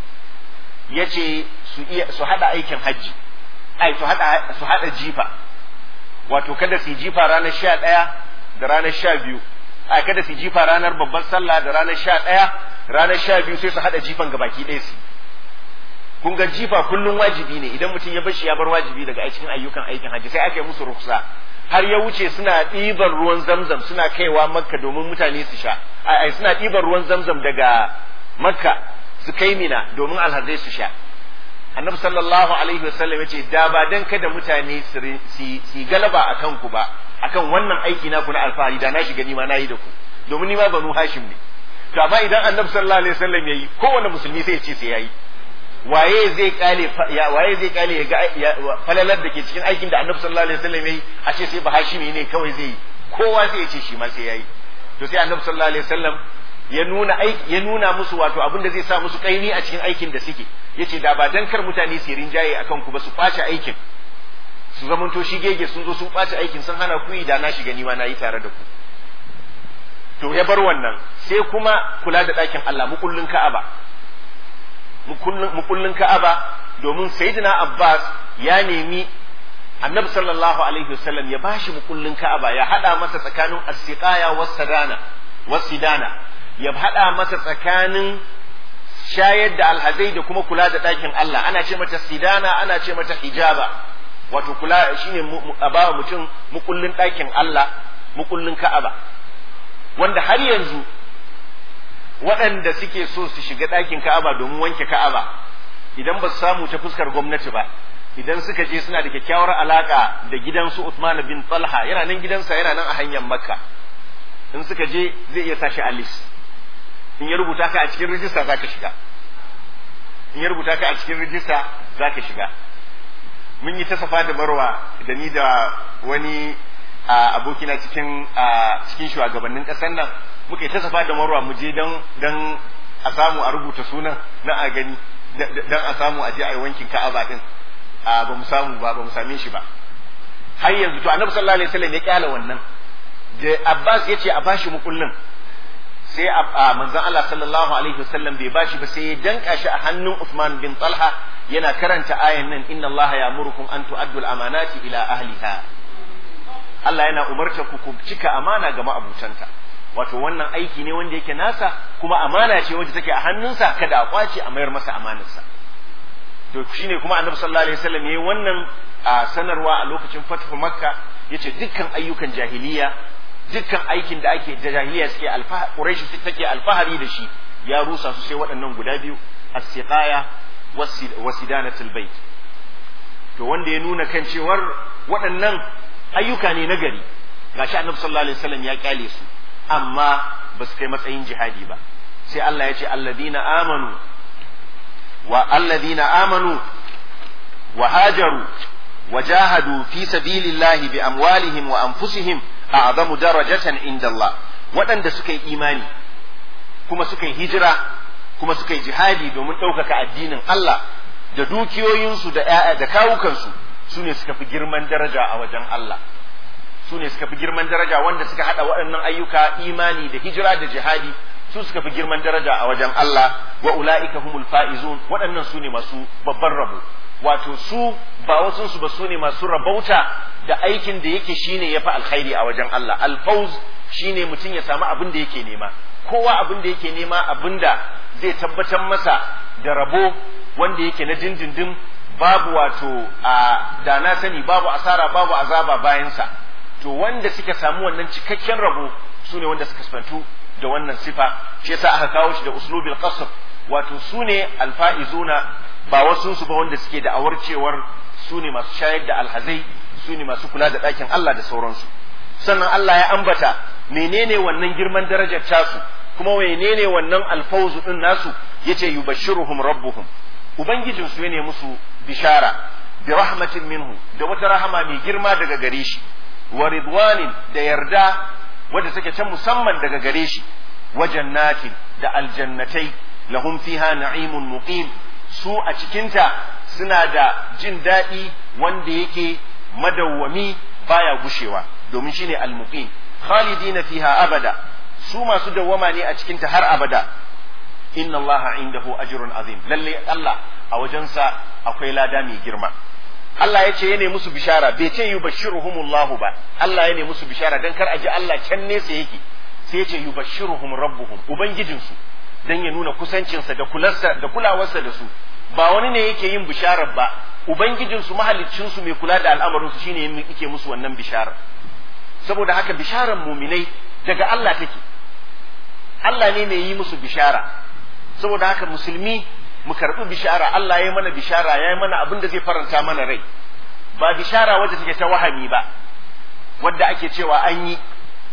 yace su iya su hada aikin hajji ai su hada su hada jifa wato kada su jifa ranar sha ɗaya da ranar sha biyu ai kada su jifa ranar babbar sallah da ranar sha ɗaya ranar sha biyu sai su hada jifan gabaki ɗaya su kun ga jifa kullum wajibi ne idan mutum ya bashi ya bar wajibi daga cikin ayyukan aikin hajji sai aka yi musu ruksa har ya wuce suna ɗiban ruwan zamzam suna kaiwa makka domin mutane su sha ai suna ɗiban ruwan zamzam daga makka su kai mina domin alhazai su sha annabi sallallahu alaihi wasallam yace da ba dan kada mutane su galaba akan ku ba akan wannan aiki na ku na alfahari da na shiga ni ma nayi da ku domin ni ma banu hashim ne to amma idan annabi sallallahu alaihi wasallam yayi kowanne musulmi sai ya ce sai yayi waye zai kale waye zai kale ya ga falalar da ke cikin aikin da annabi sallallahu alaihi wasallam yayi a ce sai bahashimi ne kawai zai yi kowa zai ce shi ma sai yayi to sai annabi sallallahu alaihi wasallam ya nuna aiki ya nuna musu wato abin da zai sa musu kaini a cikin aikin da suke yace da ba dan kar mutane su rinjaye akan ku ba su kwace aikin su zamanto shi gege sun zo sun kwace aikin sun hana ku yi da na shiga ni ma nayi tare da ku to ya bar wannan sai kuma kula da ɗakin Allah mukullin Ka'aba mukullin Ka'aba domin Sayyidina Abbas ya nemi Annabi sallallahu alaihi wasallam ya bashi mukullin Ka'aba ya hada masa tsakanin as-siqaya was-sadana was-sidana ya hada masa tsakanin shayar da alhazai da kuma kula da ɗakin Allah ana ce mata sidana ana ce mata hijaba wato kula shine a bawa mutum mukullin ɗakin Allah mukullin Ka'aba wanda har yanzu waɗanda suke so su shiga ɗakin Ka'aba domin wanke Ka'aba idan ba su samu ta fuskar gwamnati ba idan suka je suna da kyakkyawar alaka da gidansu Uthman bin Talha yana nan gidansa yana nan a hanyar Makka in suka je zai iya sashi a list in ya rubuta ka a cikin rijista za ka shiga in ya rubuta ka a cikin rijista za ka shiga mun yi ta safa da marwa da ni da wani abokina cikin cikin shugabannin ƙasar nan muka yi ta safa da marwa mu je don don a samu a rubuta sunan na a gani don a samu a je a yi wankin ka'aba din ba mu samu ba ba mu same shi ba har yanzu to annabi sallallahu alaihi wasallam ya kyala wannan da Abbas ya ce a bashi mukullin sai a manzon Allah sallallahu alaihi wasallam bai bashi ba sai ya danka shi a hannun Uthman bin Talha yana karanta ayan nan inna Allah ya'murukum an tu'addu al-amanati ila ahliha Allah yana umarta ku ku cika amana ga ma'abutanta wato wannan aiki ne wanda yake nasa kuma amana ce wacce take a hannunsa kada a kwace a mayar masa amanarsa to shine kuma annabi sallallahu alaihi wasallam yayi wannan a sanarwa a lokacin fathu makka yace dukkan ayyukan jahiliya dukkan aikin da ake da jahiliya suke alfahari quraish take alfahari da shi ya rusa su sai waɗannan guda biyu as-siqaya wasidanatul bait to wanda ya nuna kan cewar waɗannan ayyuka ne nagari gashi annabi sallallahu alaihi wasallam ya kyale su amma ba su kai matsayin jihadi ba sai Allah ya ce alladina amanu wa alladina amanu wa hajaru wa jahadu fi sabilillahi bi amwalihim wa anfusihim a'zamu darajatan inda Allah waɗanda suka yi imani kuma suka yi hijira kuma suka yi jihadi domin ɗaukaka addinin Allah da dukiyoyinsu da ƴaƴa da kawukansu su ne suka fi girman daraja a wajen Allah su ne suka fi girman daraja wanda suka hada waɗannan ayyuka imani da hijira da jihadi su suka fi girman daraja a wajen Allah wa ula'ika humul fa'izun waɗannan su ne masu babban rabo wato su ba wasu su ba su ne masu rabauta da aikin da yake shine yafi alkhairi a wajen Allah alfauz shine mutum ya samu abin da yake nema kowa abin da yake nema abin da zai tabbatar masa da rabo wanda yake na dindindin babu wato a da na sani babu asara babu azaba bayansa to wanda suka samu wannan cikakken rabo su ne wanda suka sifantu da wannan sifa shi yasa aka kawo shi da uslubil qasr wato su ne alfa'izuna ba wasu su ba wanda suke da awarcewar su ne masu shayar da alhazai su ne masu kula da ɗakin Allah da sauransu sannan Allah ya ambata menene wannan girman darajar tasu kuma menene wannan alfauzu din nasu yace yubashshiruhum rabbuhum ubangijin su ne musu bishara bi rahmatin minhu da wata rahama mai girma daga gare shi wa ridwanin da yarda wadda take ta musamman daga gare shi wa jannatin da aljannatai lahum fiha na'imun muqim su a cikinta suna da jin daɗi wanda yake madawwami baya gushewa domin shine almuqim khalidina fiha abada su masu dawwama ne a cikinta har abada inna allaha indahu ajrun azim lalle Allah a wajensa akwai lada mai girma Allah ya ce ya ne musu bishara bai ce yubashshiruhumullahu ba Allah ya ne musu bishara dan kar a ji Allah can nesa yake sai ya ce yubashshiruhum rabbuhum ubangijinsu dan ya nuna kusancinsa da kularsa da kulawarsa da su ba wani ne yake yin bisharar ba ubangijinsu mahaliccinsu mai kula da al'amarinsu shine yake musu wannan bisharar saboda haka bisharar muminai daga Allah take Allah ne mai yi musu bishara saboda haka musulmi mu karbi bishara Allah ya mana bishara ya yi mana abin da zai faranta mana rai ba bishara wadda take ta wahami ba wadda ake cewa an yi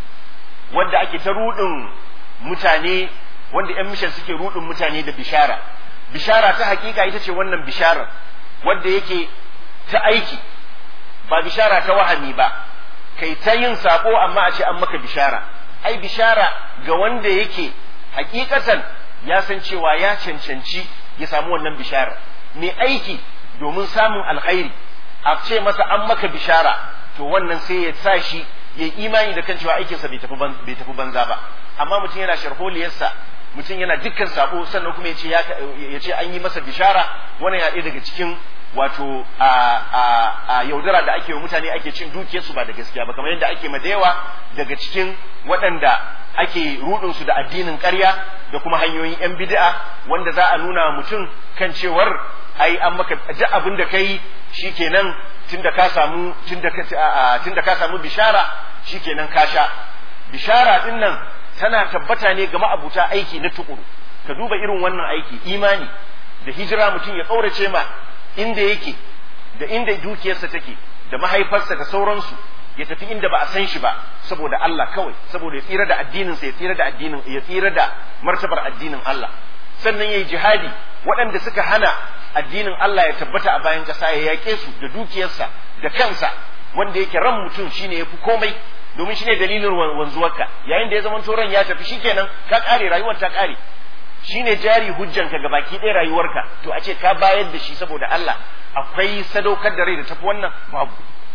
wadda ake ta rudin mutane wanda yan mishan suke rudin mutane da bishara bishara ta hakika ita ce wannan bisharar wadda yake ta aiki ba bishara ta wahami ba kai ta yin sako amma a ce an maka bishara ai bishara ga wanda yake hakikatan ya san cewa ya cancanci ya samu wannan bishara mai aiki domin samun alkhairi a ce masa an maka bishara to wannan sai ya sa shi ya imani da kan cewa aikinsa bai tafi banza ba amma mutum yana sharholiyarsa mutum yana dukkan sabo sannan kuma ya ce ya ce an yi masa bishara wannan ya daga cikin wato a a a yaudara da ake wa mutane ake cin dukiyarsu ba da gaskiya ba kamar yadda ake ma da yawa daga cikin waɗanda ake rudin su da addinin ƙarya da kuma hanyoyin yan bid'a wanda za a nuna mutum kan cewar ai an maka duk abin da kai shikenan tunda ka samu tunda ka tunda ka samu bishara shikenan ka sha bishara din nan tana tabbata ne ga ma'abuta aiki na tukuru ka duba irin wannan aiki imani da hijira mutum ya ƙaurace ma inda yake da inda dukiyarsa take da mahaifarsa da sauransu ya tafi inda ba a san shi ba saboda Allah kawai saboda ya tsira da addinin sa ya tsira da addinin ya tsira da martabar addinin Allah sannan yayi jihadi waɗanda suka hana addinin Allah ya tabbata a bayan ƙasa ya yaƙe su da dukiyarsa da kansa wanda yake ran mutum shine yafi komai domin shine dalilin wanzuwarka yayin da ya zama ran ya tafi shikenan ka kare rayuwar ta kare shine jari hujjanka ga baki ɗaya rayuwarka to a ce ka bayar da shi saboda Allah akwai sadaukar da rai da tafi wannan babu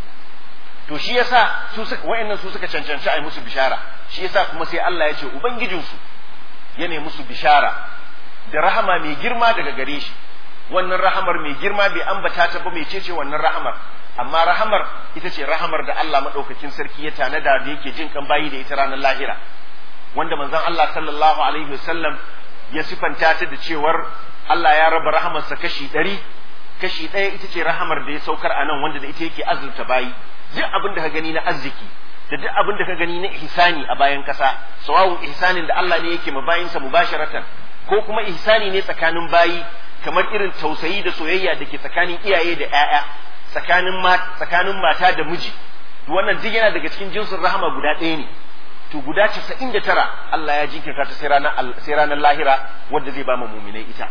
to shi yasa su suka wayannan su suka cancanci a yi musu bishara shi yasa kuma sai Allah ya ce ubangijinsu ya ne musu bishara da rahama mai girma daga gare shi wannan rahamar mai girma bai ambata ta ba mai cece wannan rahamar amma rahamar ita ce rahamar da Allah madaukakin sarki ya tanada da yake jin kan bayi da ita ranar lahira wanda manzon Allah sallallahu alaihi wasallam ya sifanta ta da cewar Allah ya raba rahamarsa kashi ɗari kashi ɗaya ita ce rahamar da ya saukar a nan wanda da ita yake azurta bayi duk abin da ka gani na arziki da duk abin da ka gani na ihsani a bayan kasa sawawun ihsanin da Allah ne yake ma bayinsa mubasharatan ko kuma ihsani ne tsakanin bayi kamar irin tausayi da soyayya da ke tsakanin iyaye da ƴaƴa tsakanin tsakanin mata da miji wannan duk yana daga cikin jinsin rahama guda ɗaya ne to guda casa'in da tara Allah ya jinkirta ta sai ranar lahira wadda zai ba mu muminai ita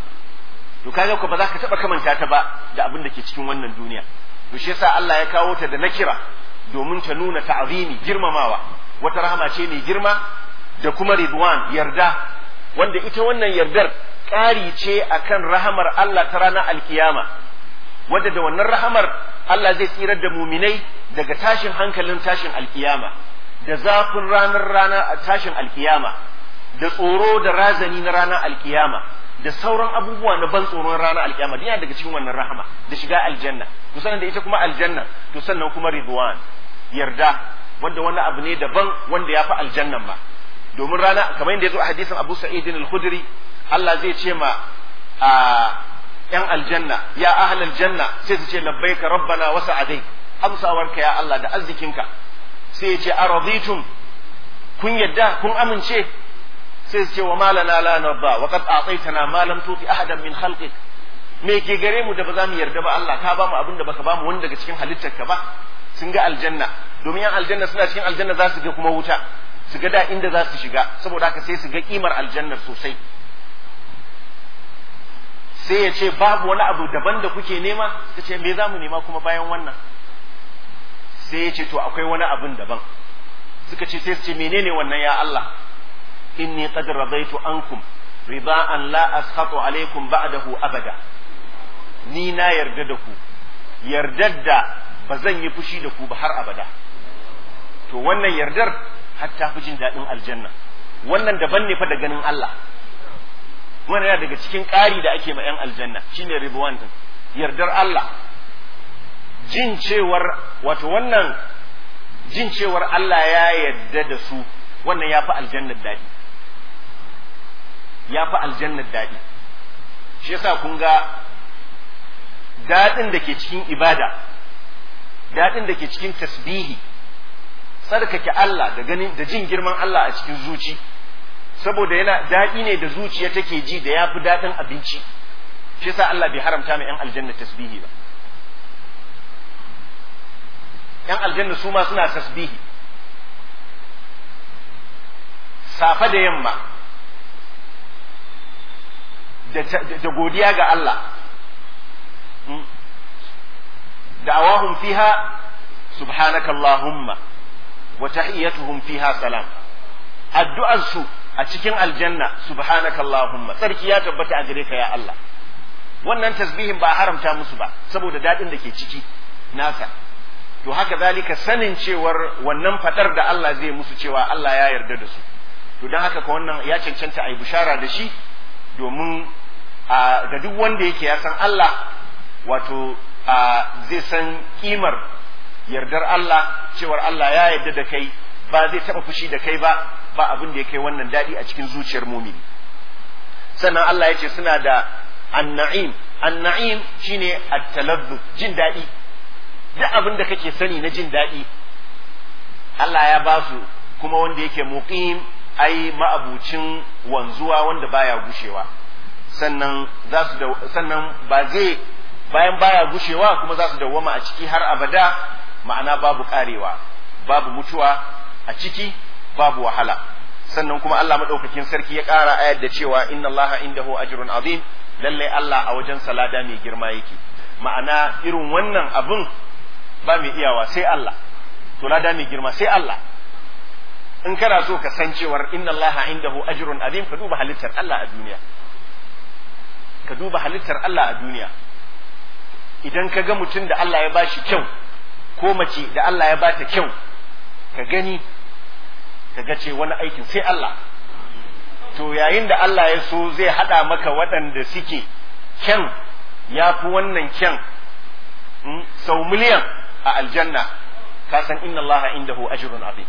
to kaga ko ba za ka taɓa kamanta ta ba da abin da ke cikin wannan duniya to shi yasa Allah ya kawo ta da nakira domin ta nuna ta'zimi girmamawa wata rahama ce mai girma da kuma ridwan yarda wanda ita wannan yardar ƙari ce akan rahamar Allah ta ranar alkiyama wadda da wannan rahamar Allah zai tsirar da muminai daga tashin hankalin tashin alkiyama da zafin ranar ranar tashin alkiyama da tsoro da razani na ranar alkiyama da sauran abubuwa na ban tsoron ranar alkiyama duk yana daga cikin wannan rahama da shiga aljanna to sannan da ita kuma aljanna to sannan kuma ridwan yarda wanda wani abu ne daban wanda ya fi aljannan ma domin rana kamar yadda ya zo a hadisin Abu Sa'id al-Khudri Allah zai ce ma a yan aljanna ya ahlal janna sai su ce labbaika rabbana wa sa'adai amsawarka ya Allah da arzikinka sai ya ce araditum kun yadda kun amince sai su ce wa malana la narda wa qad a'taytana ma lam tuti ahadan min khalqik me ke gare mu da ba za mu yarda ba Allah ka ba mu abin da baka ba mu wani daga cikin halittarka ba sun ga aljanna domin yan aljanna suna cikin aljanna za su ga kuma wuta su ga da inda za su shiga saboda haka sai su ga kimar aljannar sosai sai ya ce babu wani abu daban da kuke nema ta ce me za mu nema kuma bayan wannan sai ya ce to akwai wani abin daban suka ce sai su ce menene wannan ya Allah inni qad radaitu ankum ridaan la askhatu alaikum ba'dahu abada ni na yarda da ku yardar da ba zan yi fushi da ku ba har abada to wannan yardar har ta fi jin daɗin aljanna wannan daban ne fa da ganin Allah wannan yana daga cikin ƙari da ake ma 'yan aljanna shine ridwan din yardar Allah jin cewar wato wannan jin cewar Allah ya yarda da su wannan ya fi aljannar daɗi ya fi aljannar daɗi shi yasa kun ga daɗin da ke cikin ibada daɗin da ke cikin tasbihi tsarkake Allah da ganin da jin girman Allah a cikin zuci saboda yana daɗi ne da zuciya take ji da ya fi daɗin abinci shi yasa Allah bai haramta ma 'yan aljanna tasbihi ba 'yan aljanna su ma suna tasbihi safe da yamma da godiya ga Allah da'awahum fiha subhanakallahumma wa tahiyyatuhum fiha salam addu'ar su a cikin aljanna subhanakallahumma tsarki ya tabbata a gare ka ya Allah wannan tasbihin ba haramta musu ba saboda dadin da ke ciki nasa to haka zalika sanin cewar wannan fadar da Allah zai musu cewa Allah ya yarda da su to don haka ka wannan ya cancanta a yi bishara da shi domin ga duk wanda yake ya san Allah wato zai san kimar yardar Allah cewar Allah ya yarda da kai ba zai taba fushi da kai ba ba abin da ya kai wannan daɗi a cikin zuciyar mumini sannan Allah ya ce suna da an-na'im an-na'im shine at-talazzuz jin daɗi duk abin da kake sani na jin daɗi Allah ya ba su kuma wanda yake muqim ai ma'abucin wanzuwa wanda baya gushewa sannan za su sannan ba zai bayan baya gushewa kuma za su dawwama a ciki har abada ma'ana babu karewa babu mutuwa a ciki babu wahala sannan kuma Allah madaukakin sarki ya ƙara ayar da cewa inna Allah indahu ajrun azim lalle Allah a wajen salada mai girma yake ma'ana irin wannan abun ba mai iyawa sai Allah to lada mai girma sai Allah in kana so ka san cewar inna Allah indahu ajrun azim ka duba halittar Allah a duniya ka duba halittar Allah a duniya idan ka ga mutum da Allah ya bashi kyau ko mace da Allah ya bata kyau ka gani ka ga ce wani aikin sai Allah to yayin da Allah ya so zai hada maka waɗanda suke kyan ya fi wannan kyan sau miliyan a aljanna ka san inna Allah indahu ajrun azim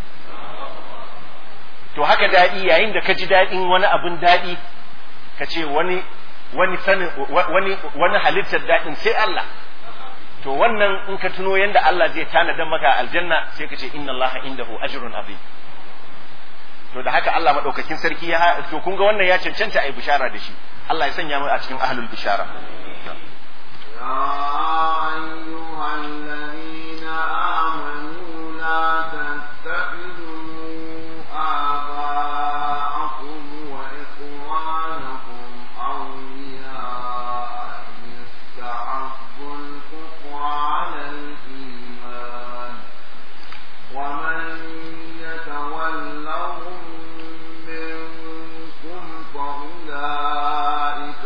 to haka daɗi yayin da ka ji daɗin wani abin daɗi ka ce wani wani sanin wani wani halittar daɗin sai Allah to wannan in ka tuno yanda Allah zai tanada maka aljanna sai ka ce inna Allah indahu ajrun azim to da haka Allah madaukakin sarki ya to kun ga wannan ya cancanta ai bishara da shi Allah ya sanya mu a cikin ahlul bishara يا أيها الذين آمنوا لا تتخذوا آباءكم وإخوانكم أولياء إن استحبوا الكفر على الإيمان ومن يتولهم منكم فأولئك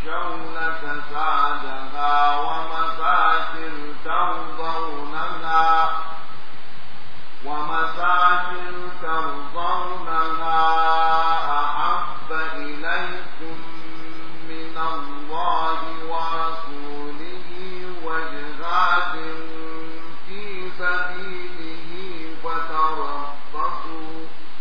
يخشون كسادها ومساكن ترضونها ومساكن ترضونها أحب إليكم من الله ورسوله وجهاد في سبيله فتربصوا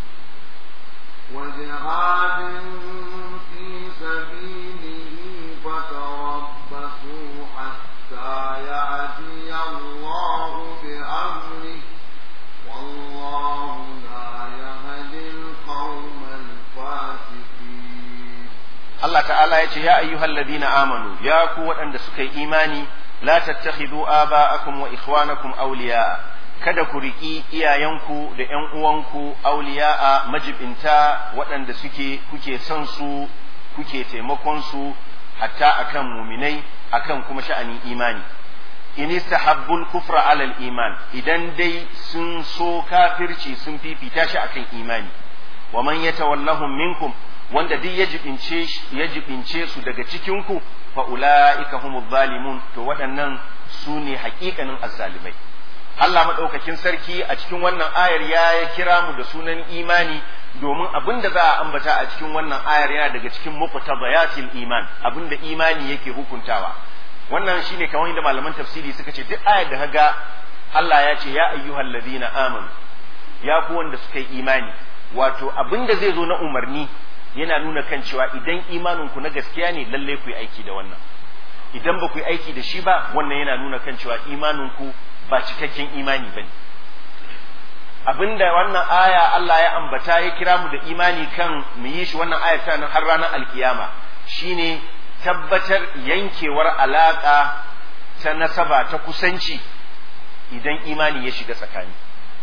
وجهاد في سبيله فتربصوا حتى يأتي الله بأمره والله لا يهدي القوم الفاسقين Allah ta'ala ya ce ya ayyuhal ladina amanu ya ku waɗanda suka yi imani la tattakhidhu aba'akum wa ikhwanakum awliya'a kada ku riƙi iyayenku da ƴan uwanku awliya'a majibinta waɗanda suke kuke son su kuke taimakon su hatta akan muminai akan kuma sha'anin imani in istahabbul kufra alal iman idan dai sun so kafirci sun fifita shi akan imani wa man yatawallahum minkum wanda duk ya jibince ya jibince su daga cikin ku fa ulaika humuz zalimun to waɗannan su ne haƙiƙanin azzalimai Allah madaukakin sarki a cikin wannan ayar ya kira mu da sunan imani domin abin da za a ambata a cikin wannan ayar yana daga cikin muqtadayatil iman abin da imani yake hukuntawa wannan shine kamar yadda malaman tafsiri suka ce duk ayar da kaga Allah ya ce ya ayyuhal ladina amanu ya ku wanda suka yi imani wato abin da zai zo na umarni yana nuna kan cewa idan imanin ku na gaskiya ne lalle ku yi aiki da wannan idan ba ku yi aiki da shi ba wannan yana nuna kan cewa imanin ku ba cikakken imani bane abinda wannan aya Allah ya ambata ya kira mu da imani kan mu yi shi wannan aya ta har ranar alkiyama shine tabbatar yankewar alaka ta nasaba ta kusanci idan imani ya shiga tsakani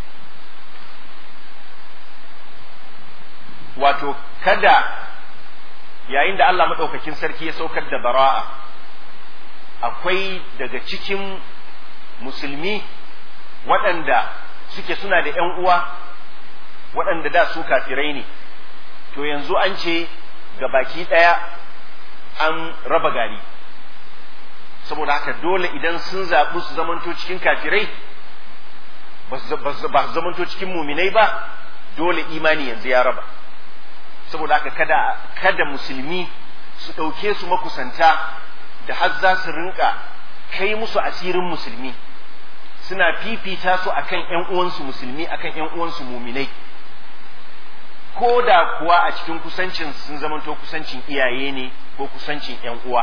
wato kada yayin da Allah maɗaukakin sarki ya saukar da bara'a akwai daga cikin musulmi waɗanda suke suna da ‘yan uwa waɗanda da su kafirai ne to yanzu an ce ga baki ɗaya an raba gari saboda haka dole idan sun zaɓi su zamanto cikin kafirai ba su zamanto cikin muminai ba dole imani yanzu ya raba saboda haka kada kada musulmi su ɗauke su makusanta da har za su rinka kai musu asirin musulmi suna fifita su akan ƴan uwansu musulmi akan ƴan uwansu muminai ko da kuwa a cikin kusancin sun zamanto kusancin iyaye ne ko kusancin ƴan uwa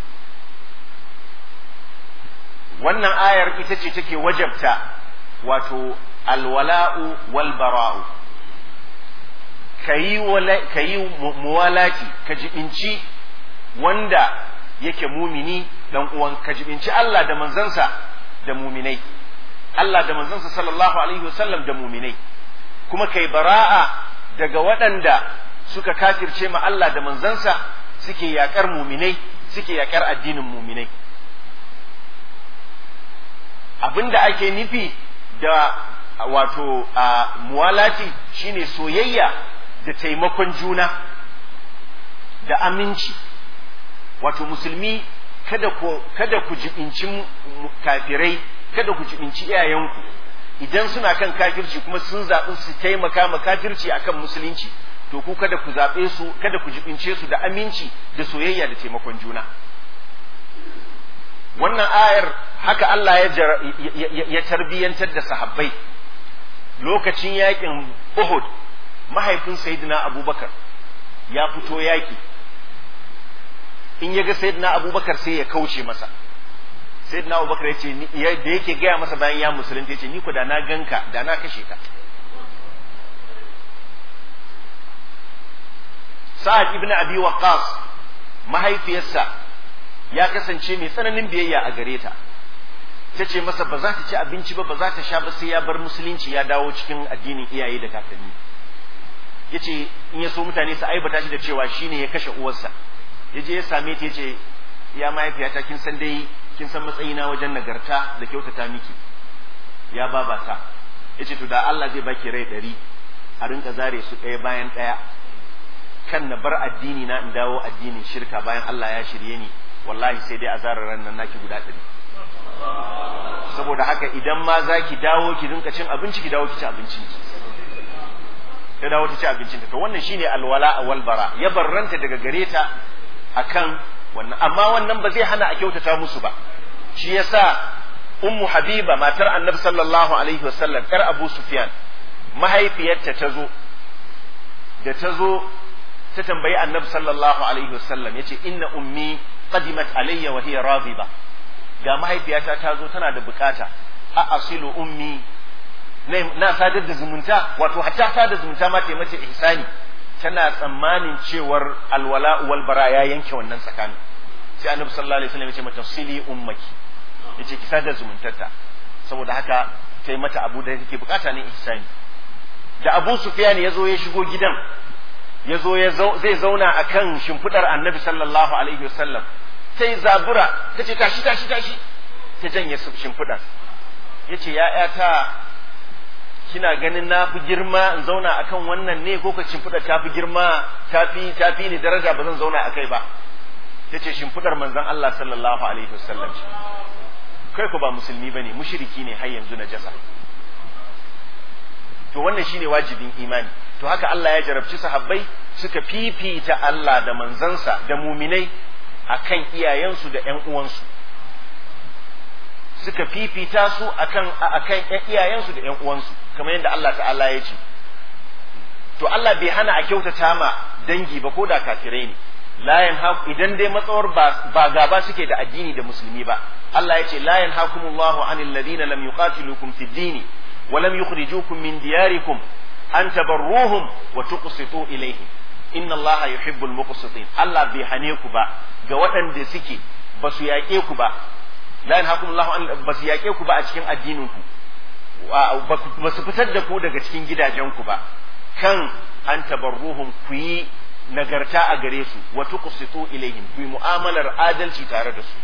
wannan ayar ita ce take wajabta wato alwala'u wal bara'u ka yi muwalati ka jibinci wanda yake mumini dan uwan ka jibinci Allah da manzansa da muminai Allah da manzansa sallallahu alaihi wasallam da muminai kuma kai bara'a daga waɗanda suka kafirce ma Allah da manzansa suke yakar muminai suke yakar addinin muminai abinda ake nufi da wato a muwalati shine soyayya da taimakon juna da aminci wato musulmi kada ku kada ku jibinci kafirai kada ku jibinci iyayenku idan suna kan kafirci kuma sun zaɓi su taimaka ma kafirci akan musulunci to ku kada ku zaɓe su kada ku jibince su da aminci da soyayya da taimakon juna wannan ayar haka Allah ya, ya tarbiyyantar da sahabbai lokacin yakin Uhud mahaifin Sayyidina Abubakar ya fito yaki in ya ga Sayyidina Abubakar sai ya kauce masa Sayyidina Abubakar ya ce da yake gaya masa bayan ya musulunta ya ce ni ku da na ganka da na kashe ka Sa'ad ibn Abi Waqqas mahaifiyarsa ya kasance mai tsananin biyayya a gare ta ta ce masa ba za ta ci abinci ba ba za ta sha ba sai ya bar musulunci ya dawo cikin addinin iyaye da kakanni ya ce in ya so mutane su aibata shi da cewa shi ne ya kashe uwarsa ya je ya same ta ya ce ya mahaifiyata kin san dai kin san matsayina wajen nagarta da kyautata miki ya babata ya ce to da Allah zai baki rai ɗari a rinka zare su ɗaya bayan ɗaya kan na bar addini na in dawo addinin shirka bayan Allah ya shirye ni wallahi sai dai azarar ran nan naki guda ɗari saboda haka idan ma za ki dawo ki rinka cin abinci ki dawo ki ci abincin ki ta dawo ta ci abincin ta to wannan shine alwala wal bara ya barranta daga gare ta akan wannan amma wannan ba zai hana a kyautata musu ba shi yasa ummu habiba matar annabi sallallahu alaihi wasallam yar abu sufyan mahaifiyarta ta zo da ta zo ta tambayi annabi sallallahu alaihi wasallam yace inna ummi qadimat alayya wa hiya radiba ga mahaifiyata ta zo tana da bukata a asilu ummi na sadar da zumunta wato hatta sadar zumunta ma ta mace ihsani tana tsammanin cewar alwala wal bara ya yanke wannan tsakanin sai annabi sallallahu alaihi wasallam ya ce mata sili ummaki yace ki sadar zumuntarta saboda haka ta mata abu da take bukata ne ihsani da Abu Sufyan ya zo ya shigo gidan ya zo ya zai zauna akan shimfidar annabi sallallahu alaihi wasallam sai zabura ta ce tashi tashi tashi ta janye shimfidar ya ce ‘ya'yata kina ganin na fi girma in zauna akan wannan ne ko ka shimfidar ta fi girma ta fi ni daraja ba zan zauna a kai ba ta ce shimfidar manzon Allah sallallahu alaihi wasallam ce kai ku ba musulmi ba ne mushiriki ne har yanzu na jasa to wannan shine wajibin imani to haka Allah ya jarabci sahabbai suka fifita Allah da manzansa da muminai akan iyayensu da ƴan uwansu suka fifita su akan akan iyayensu da ƴan uwansu kamar yadda Allah ta'ala ya ce to Allah bai hana a kyautata ma dangi ba ko da kafirai ne la yanha idan dai matsawar ba gaba suke da addini da musulmi ba Allah ya ce la yanhakumullahu anil ladina lam yuqatilukum fid dini wa lam yukhrijukum min diyarikum an tabarruhum wa tuqsitu ilayhim inna allaha yuhibbul muqsitin Allah bai hane ku ba ga waɗanda suke ba su yaƙe ku ba la yanhakumullahu an ba su yaƙe ku ba a cikin addinin ku ba su fitar da ku daga cikin gidajen ku ba kan an tabarruhum ku yi nagarta a gare su wa tuqsitu ilayhim ku yi mu'amalar adalci tare da su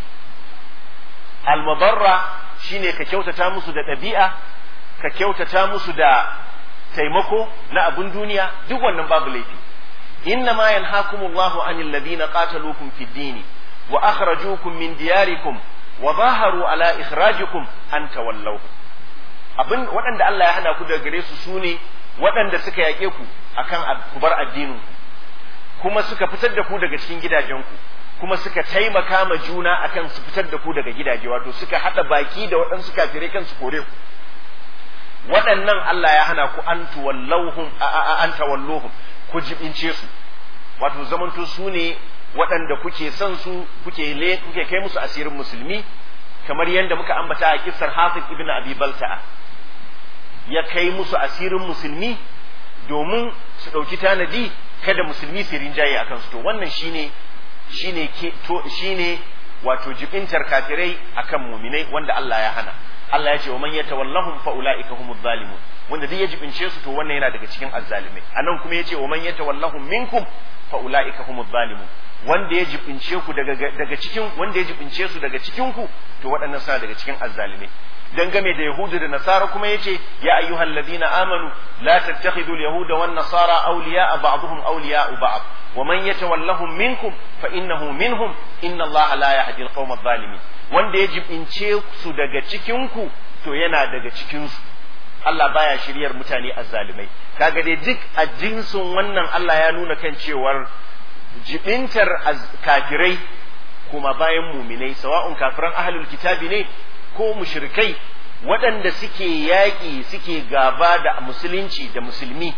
almabarra shine ka kyautata musu da ɗabi'a ka kyautata musu da taimako na abun duniya duk wannan babu laifi inna ma yanhakumullahu anil ladina qataluukum fid dini wa akhrajukum min diyarikum wa zaharu ala ikhrajikum an tawallahu abin waɗanda Allah ya hana ku daga gare su sune waɗanda suka yaƙe ku akan ku bar addinin ku kuma suka fitar da ku daga cikin gidajenku kuma suka taimaka ma juna akan su fitar da ku daga gidaje wato suka haɗa baki da waɗansu kafirai kan su kore ku waɗannan Allah ya hana ku an tuwallauhum an tawalluhum ku jibince su wato zamanto su ne waɗanda kuke son su kuke le kuke kai musu asirin musulmi kamar yadda muka ambata a kissar Hafiz ibn Abi Balta'a ya kai musu asirin musulmi domin su ɗauki tanadi kada musulmi su rinjaye a kansu to wannan shine shine ke to shine wato jibintar kafirai akan muminai wanda Allah ya hana Allah ya ce wa man yatawallahum fa ulaika humuz zalimun wanda duk ya jibince su to wannan yana daga cikin azzalimai anan kuma yace wa man yatawallahum minkum fa ulaika humuz zalimun wanda ya jibince ku daga daga cikin wanda ya jibince su daga cikin ku to waɗannan suna daga cikin azzalimai dangane da yahudu da nasara kuma yace ya ayyuhal ladina amanu la tattakhidul yahuda wan nasara awliya'a ba'dhum awliya'u ba'd wa man yatawallahum minkum fa innahu minhum inna allaha la yahdi al-qawma adh-dhalimin wanda ya jibince su daga cikin ku to yana daga cikin su Allah baya shiryar mutane azzalimai kaga dai duk a jinsin wannan Allah ya nuna kan cewar jibintar kafirai kuma bayan muminai sawa'un kafiran ahlul kitabi ne ko mushrikai waɗanda suke yaƙi suke gaba da musulunci da musulmi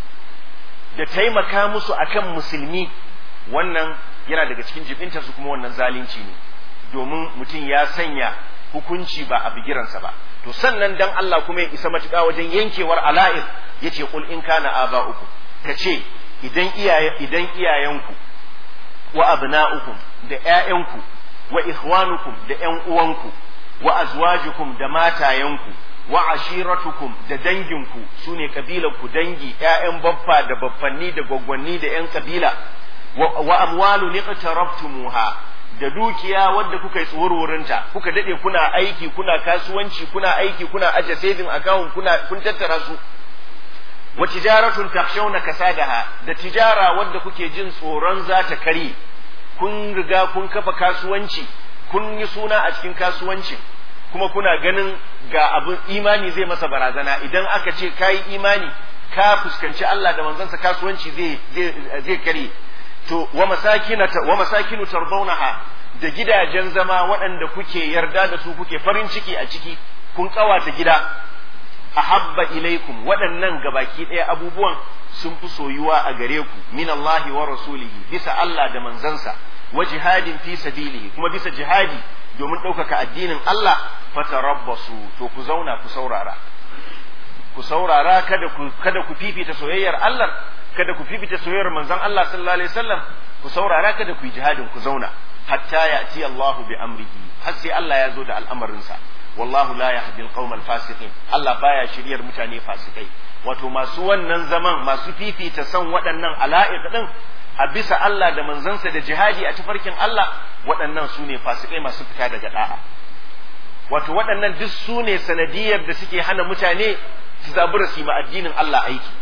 da taimaka musu akan musulmi wannan yana daga cikin jibintarsu kuma wannan zalunci ne domin mutum ya sanya hukunci ba a bigiransa ba to sannan dan Allah kuma ya isa matuƙa wajen yankewar ala'ir yace qul in kana aba uku kace idan iyaye idan iyayenku wa abna'ukum da ƴaƴanku wa ikhwanukum da ƴan uwanku wa azwajukum da matayenku wa ashiratukum da danginku sune kabilanku dangi ƴaƴan baffa da baffanni da gwaggwanni da ƴan kabila wa amwalu niqtaraftumuha da dukiya wadda kuka yi tsuwurwurinta kuka dade kuna aiki kuna kasuwanci kuna aiki kuna aje saving account kuna kun tattara su wa tijaratun takhshawna kasadaha da tijara wadda kuke jin tsoron za ta kare kun riga kun kafa kasuwanci kun yi suna a cikin kasuwancin kuma kuna ganin ga abin imani zai masa barazana idan aka ce kayi imani ka fuskanci Allah da manzansa kasuwanci zai zai kare to wa masakina wa masakinu tardawnaha da gidajen zama waɗanda kuke yarda da su kuke farin ciki a ciki kun kawata gida ahabba ilaikum waɗannan gabaki ɗaya abubuwan sun fi soyuwa a gare ku min Allah wa rasulihi bisa Allah da manzansa wa jihadin fi sabilihi kuma bisa jihadi domin ɗaukaka addinin Allah fatarabbasu to ku zauna ku saurara ku saurara kada ku kada ku fifita soyayyar Allah kada ku fifita soyayyar manzon Allah sallallahu alaihi wasallam ku saurara kada ku yi jihadin ku zauna hatta ya'ti Allahu bi amrihi har sai Allah ya zo da al'amarinsa wallahu la yahdi al fasiqin Allah baya shiryar mutane fasikai wato masu wannan zaman masu fifita son waɗannan ala'iq din a bisa Allah da manzansa da jihadi a tafarkin Allah waɗannan su ne fasikai masu fita daga da'a wato waɗannan duk su ne sanadiyar da suke hana mutane su zabura su ma addinin Allah aiki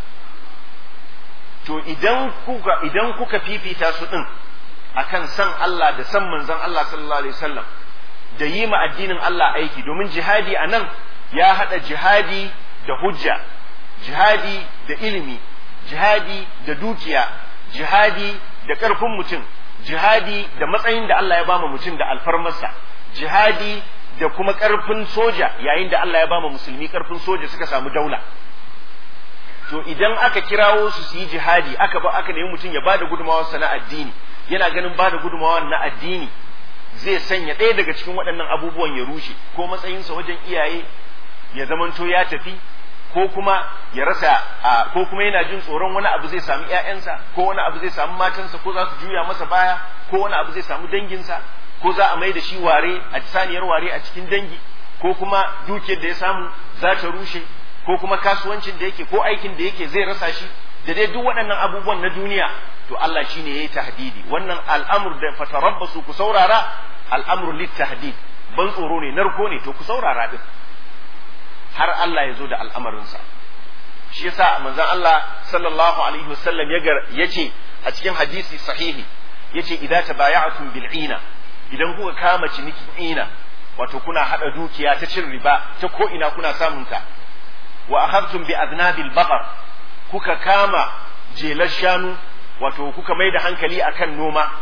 to idan kuka idan kuka fifita su din akan san Allah da san manzon Allah sallallahu alaihi wasallam da yi ma addinin Allah aiki domin jihadi a nan ya haɗa jihadi da hujja jihadi da ilimi jihadi da dukiya jihadi da ƙarfin mutum jihadi da matsayin da Allah ya bama mutum da alfarmarsa jihadi da kuma ƙarfin soja yayin da Allah ya bama musulmi ƙarfin soja suka samu daula to idan aka kirawo su su yi jihadi aka ba aka nemi mutum ya bada gudunmawar na addini yana ganin bada gudunmawar na addini zai sanya ɗaya daga cikin waɗannan abubuwan ya rushe ko matsayinsa wajen iyaye ya zamanto ya tafi ko kuma ya rasa ko kuma yana jin tsoron wani abu zai samu ƴaƴansa ko wani abu zai samu matansa ko za su juya masa baya ko wani abu zai samu danginsa ko za a mai da shi ware a saniyar ware a cikin dangi ko kuma dukiyar da ya samu za ta rushe ko kuma kasuwancin da yake ko aikin da yake zai rasa shi da dai duk waɗannan abubuwan na duniya to Allah shine yayi tahdidi wannan al'amur da fatarabbasu ku saurara al'amru lit tahdid ban tsoro ne narko ne to ku saurara din har Allah ya zo da al'amarinsa shi yasa manzon Allah sallallahu alaihi wasallam ya ce a cikin hadisi sahihi yace idza tabaya'tum bil ina idan kuka kama cinikin ina wato kuna hada dukiya ta cin riba ta ko ina kuna samun ta wa akhadtum bi adnabil baqar kuka kama jelar shanu wato kuka mai da hankali akan noma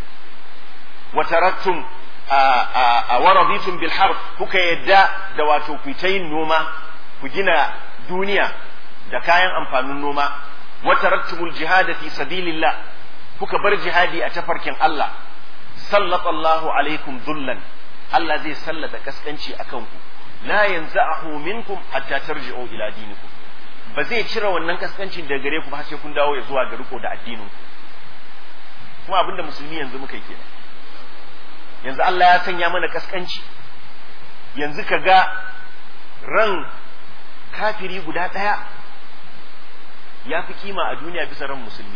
wa taraktum a waraditum bil harb kuka yadda da wato ku ta yin noma ku gina duniya da kayan amfanin noma wa taraktumul jihad fi sabilillah kuka bar jihadi a tafarkin Allah sallallahu alaikum dhullan Allah zai sallata kaskanci akan ku la yanza'ahu minkum hatta tarji'u ila dinikum ba zai cire wannan kaskancin daga gare ku ba sai kun dawo ya zuwa ga riko da addinin ku kuma abinda musulmi yanzu muka yi kenan yanzu Allah ya sanya mana kaskanci yanzu ka ga ran kafiri guda ɗaya ya fi kima a duniya bisa ran musulmi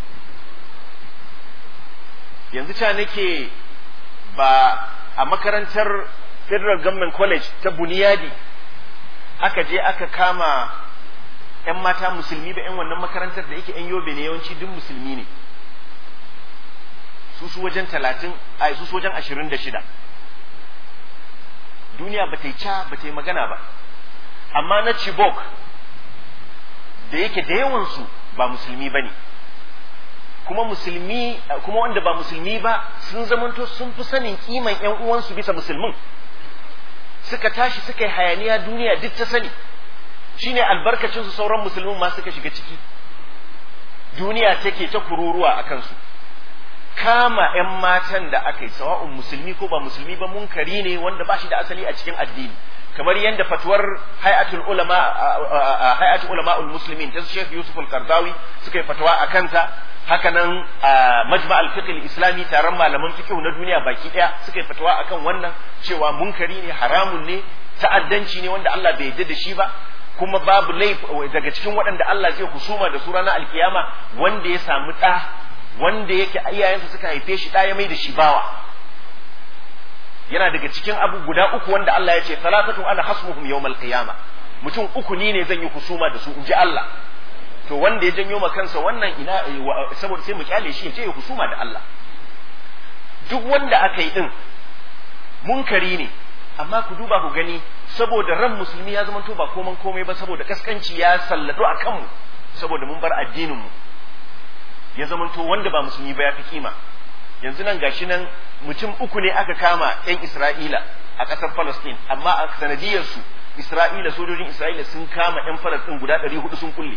yanzu ca nake ba a makarantar federal government college ta buniyadi aka je aka kama 'yan mata musulmi ba 'yan wannan makarantar da yake 'yan yobe ne yawanci duk musulmi ne su su wajen talatin a su su wajen ashirin da shida duniya ba ta yi ca ba ta yi magana ba amma na chibok da yake da yawansu ba musulmi ba ne kuma musulmi kuma wanda ba musulmi ba sun zamanto sun fi sanin kiman yan uwansu bisa musulmin suka tashi suka yi hayaniya duniya duk ta sani shine albarkacin su sauran musulmin ma suka shiga ciki duniya take ta kururuwa a kansu kama 'yan matan da aka yi sawa'un musulmi ko ba musulmi ba munkari ne wanda ba shi da asali a cikin addini kamar yadda fatuwar hayatul ulama hayatul ulama muslimin ta Sheikh Yusuf al-Qardawi suka yi fatawa a kanta haka nan majma al-fiqh al-islami taron malaman fiqh na duniya baki daya suka yi fatawa akan wannan cewa munkari ne haramun ne ta'addanci ne wanda Allah bai yarda da shi ba kuma babu laifi daga cikin waɗanda Allah zai husuma da su ranar alkiyama wanda ya samu ɗa wanda yake iyayensa suka haife shi ɗaya mai da shi bawa yana daga cikin abu guda uku wanda Allah ya ce salatatu ana hasmuhum yawmal qiyama mutum uku ni ne zan yi husuma da su in ji Allah to wanda ya janyo ma kansa wannan ina saboda sai mu kyale shi ya je ya husuma da Allah duk wanda aka yi din munkari ne amma ku duba ku gani saboda ran musulmi ya zama to ba koman komai ba saboda kaskanci ya sallado a kanmu saboda mun bar addinin mu ya zama to wanda ba musulmi ba ya fi kima yanzu nan gashi nan mutum uku ne aka kama yan Isra'ila a ƙasar Palestine amma a sanadiyar su Isra'ila sojojin Isra'ila sun kama yan Palestine guda ɗari hudu sun kulle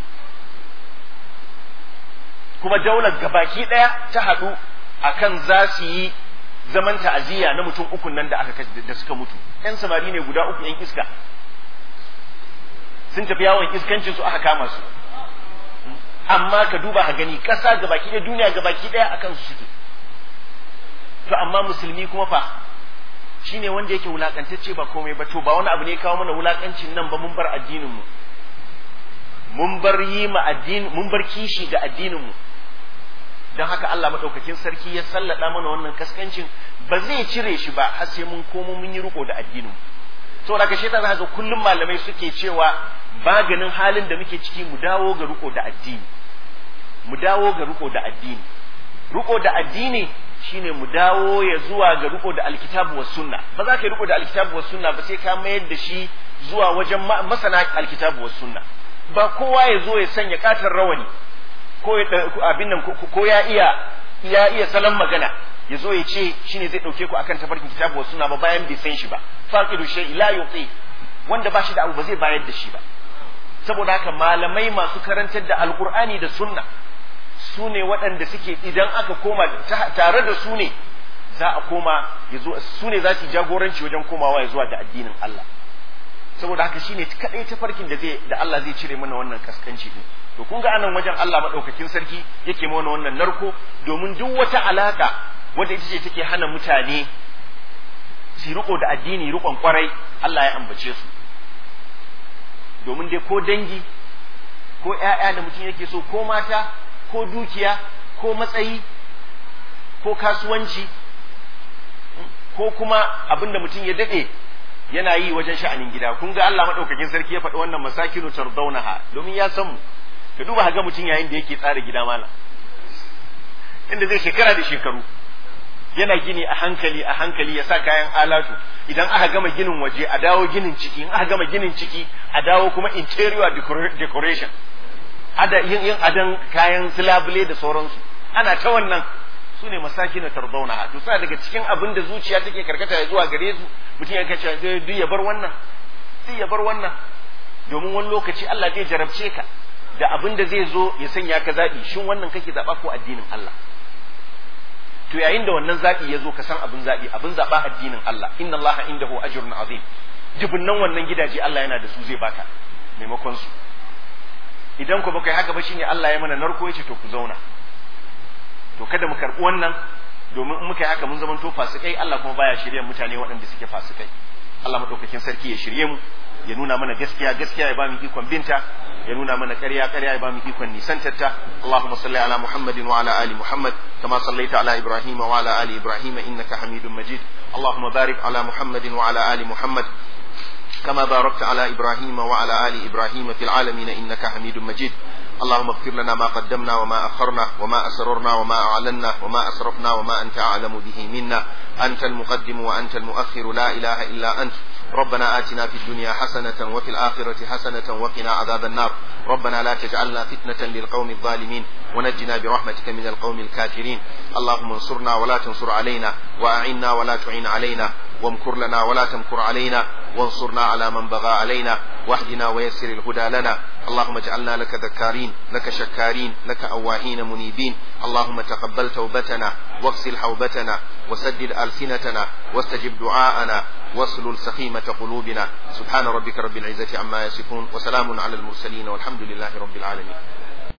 kuma daular gabaki ɗaya ta haɗu akan za su yi zaman ta'aziyya na mutum ukun nan da aka da suka mutu yan samari ne guda uku yan iska sun tafi yawon iskancin su aka kama su amma ka duba ka gani ƙasa gabaki ɗaya duniya gabaki ɗaya akan su suke to amma musulmi kuma fa shine wanda yake wulakantacce ba komai ba to ba wani abu ne kawo mana wulakancin nan ba mun bar addinin mu mun bar yi ma addini mun bar kishi ga addinin mu don haka Allah madaukakin sarki ya sallada mana wannan kaskancin ba zai cire shi ba har sai mun komo mun yi riko da addinin mu saboda ka sheta za ga kullum malamai suke cewa maganin halin da muke ciki mu dawo ga riko da addini mu dawo ga riko da addini riko da addini shine mu dawo ya zuwa ga riko da alkitabu was sunna ba za ka yi riko da alkitabu was sunna ba sai ka mayar da shi zuwa wajen masana alkitabu was sunna ba kowa ya zo ya sanya katar rawani ko abin nan ko ya iya ya iya salon magana ya zo ya ce shine zai dauke ku akan tafarkin kitabu was sunna ba bayan bai san shi ba faqidu shay la yuti wanda ba shi da abu ba zai bayar da shi ba saboda haka malamai masu karantar da alqur'ani da sunna su ne waɗanda suke idan aka koma tare da su ne za a koma ya zo su ne za su jagoranci wajen komawa ya zuwa da addinin Allah saboda haka shine kadai tafarkin da zai da Allah zai cire mana wannan kaskanci din to kun ga anan wajen Allah madaukakin sarki yake mana wannan narko domin duk wata alaka wanda ita ce take hana mutane su riko da addini rikon kwarai Allah ya ambace su domin dai ko dangi ko ƴaƴa da mutum yake so ko mata ko dukiya ko matsayi ko kasuwanci ko kuma abin da mutum ya daɗe yana yi wajen sha'anin gida kun ga Allah madaukakin sarki ya faɗi wannan masakinu tardaunaha domin ya san mu ka duba ga mutum yayin da yake tsara gida mala inda zai shekara da shekaru yana gini a hankali a hankali ya sa kayan alatu idan aka gama ginin waje a dawo ginin ciki in aka gama ginin ciki a dawo kuma interior decoration ada yin yin adan kayan silabule da sauransu ana ta wannan su ne masaki na tarzauna to suna daga cikin abin da zuciya take karkata ya zuwa gare su mutum ya kace duk ya bar wannan duk ya bar wannan domin wani lokaci Allah zai jarabce ka da abin da zai zo ya sanya ka zabi shin wannan kake zaba ko addinin Allah to yayin da wannan zabi ya zo ka san abin zabi abin zaba addinin Allah inna Allah indahu ajrun azim jibinnan wannan gidaje Allah yana da su zai baka maimakon su idan ku baka yi haka ba shine Allah ya mana narko yace to ku zauna to kada mu karɓi wannan domin in muka yi haka mun zama to fasikai Allah kuma baya shirye mutane waɗanda suke fasikai Allah madaukakin sarki ya shirye mu ya nuna mana gaskiya gaskiya ya ba mu ikon binta ya nuna mana ƙarya ƙarya ya ba mu ikon nisantarta Allahumma salli ala Muhammadin wa ala ali Muhammad kama sallaita ala Ibrahim wa ala ali Ibrahim innaka Hamidum Majid Allahumma barik ala Muhammadin wa ala ali Muhammad كما باركت على إبراهيم وعلى آل إبراهيم في العالمين إنك حميد مجيد اللهم اغفر لنا ما قدمنا وما أخرنا وما أسررنا وما أعلنا وما أسرفنا وما أنت أعلم به منا أنت المقدم وأنت المؤخر لا إله إلا أنت ربنا آتنا في الدنيا حسنة وفي الآخرة حسنة وقنا عذاب النار ربنا لا تجعلنا فتنة للقوم الظالمين ونجنا برحمتك من القوم الكافرين اللهم انصرنا ولا تنصر علينا وأعنا ولا تعين علينا وامكر لنا ولا تمكر علينا وانصرنا على من بغى علينا واهدنا ويسر الهدى لنا اللهم اجعلنا لك ذكارين لك شكارين لك أواهين منيبين اللهم تقبل توبتنا واغسل حوبتنا وسدد ألسنتنا واستجب دعاءنا واسلل سخيمة قلوبنا سبحان ربك رب العزة عما يصفون وسلام على المرسلين والحمد لله رب العالمين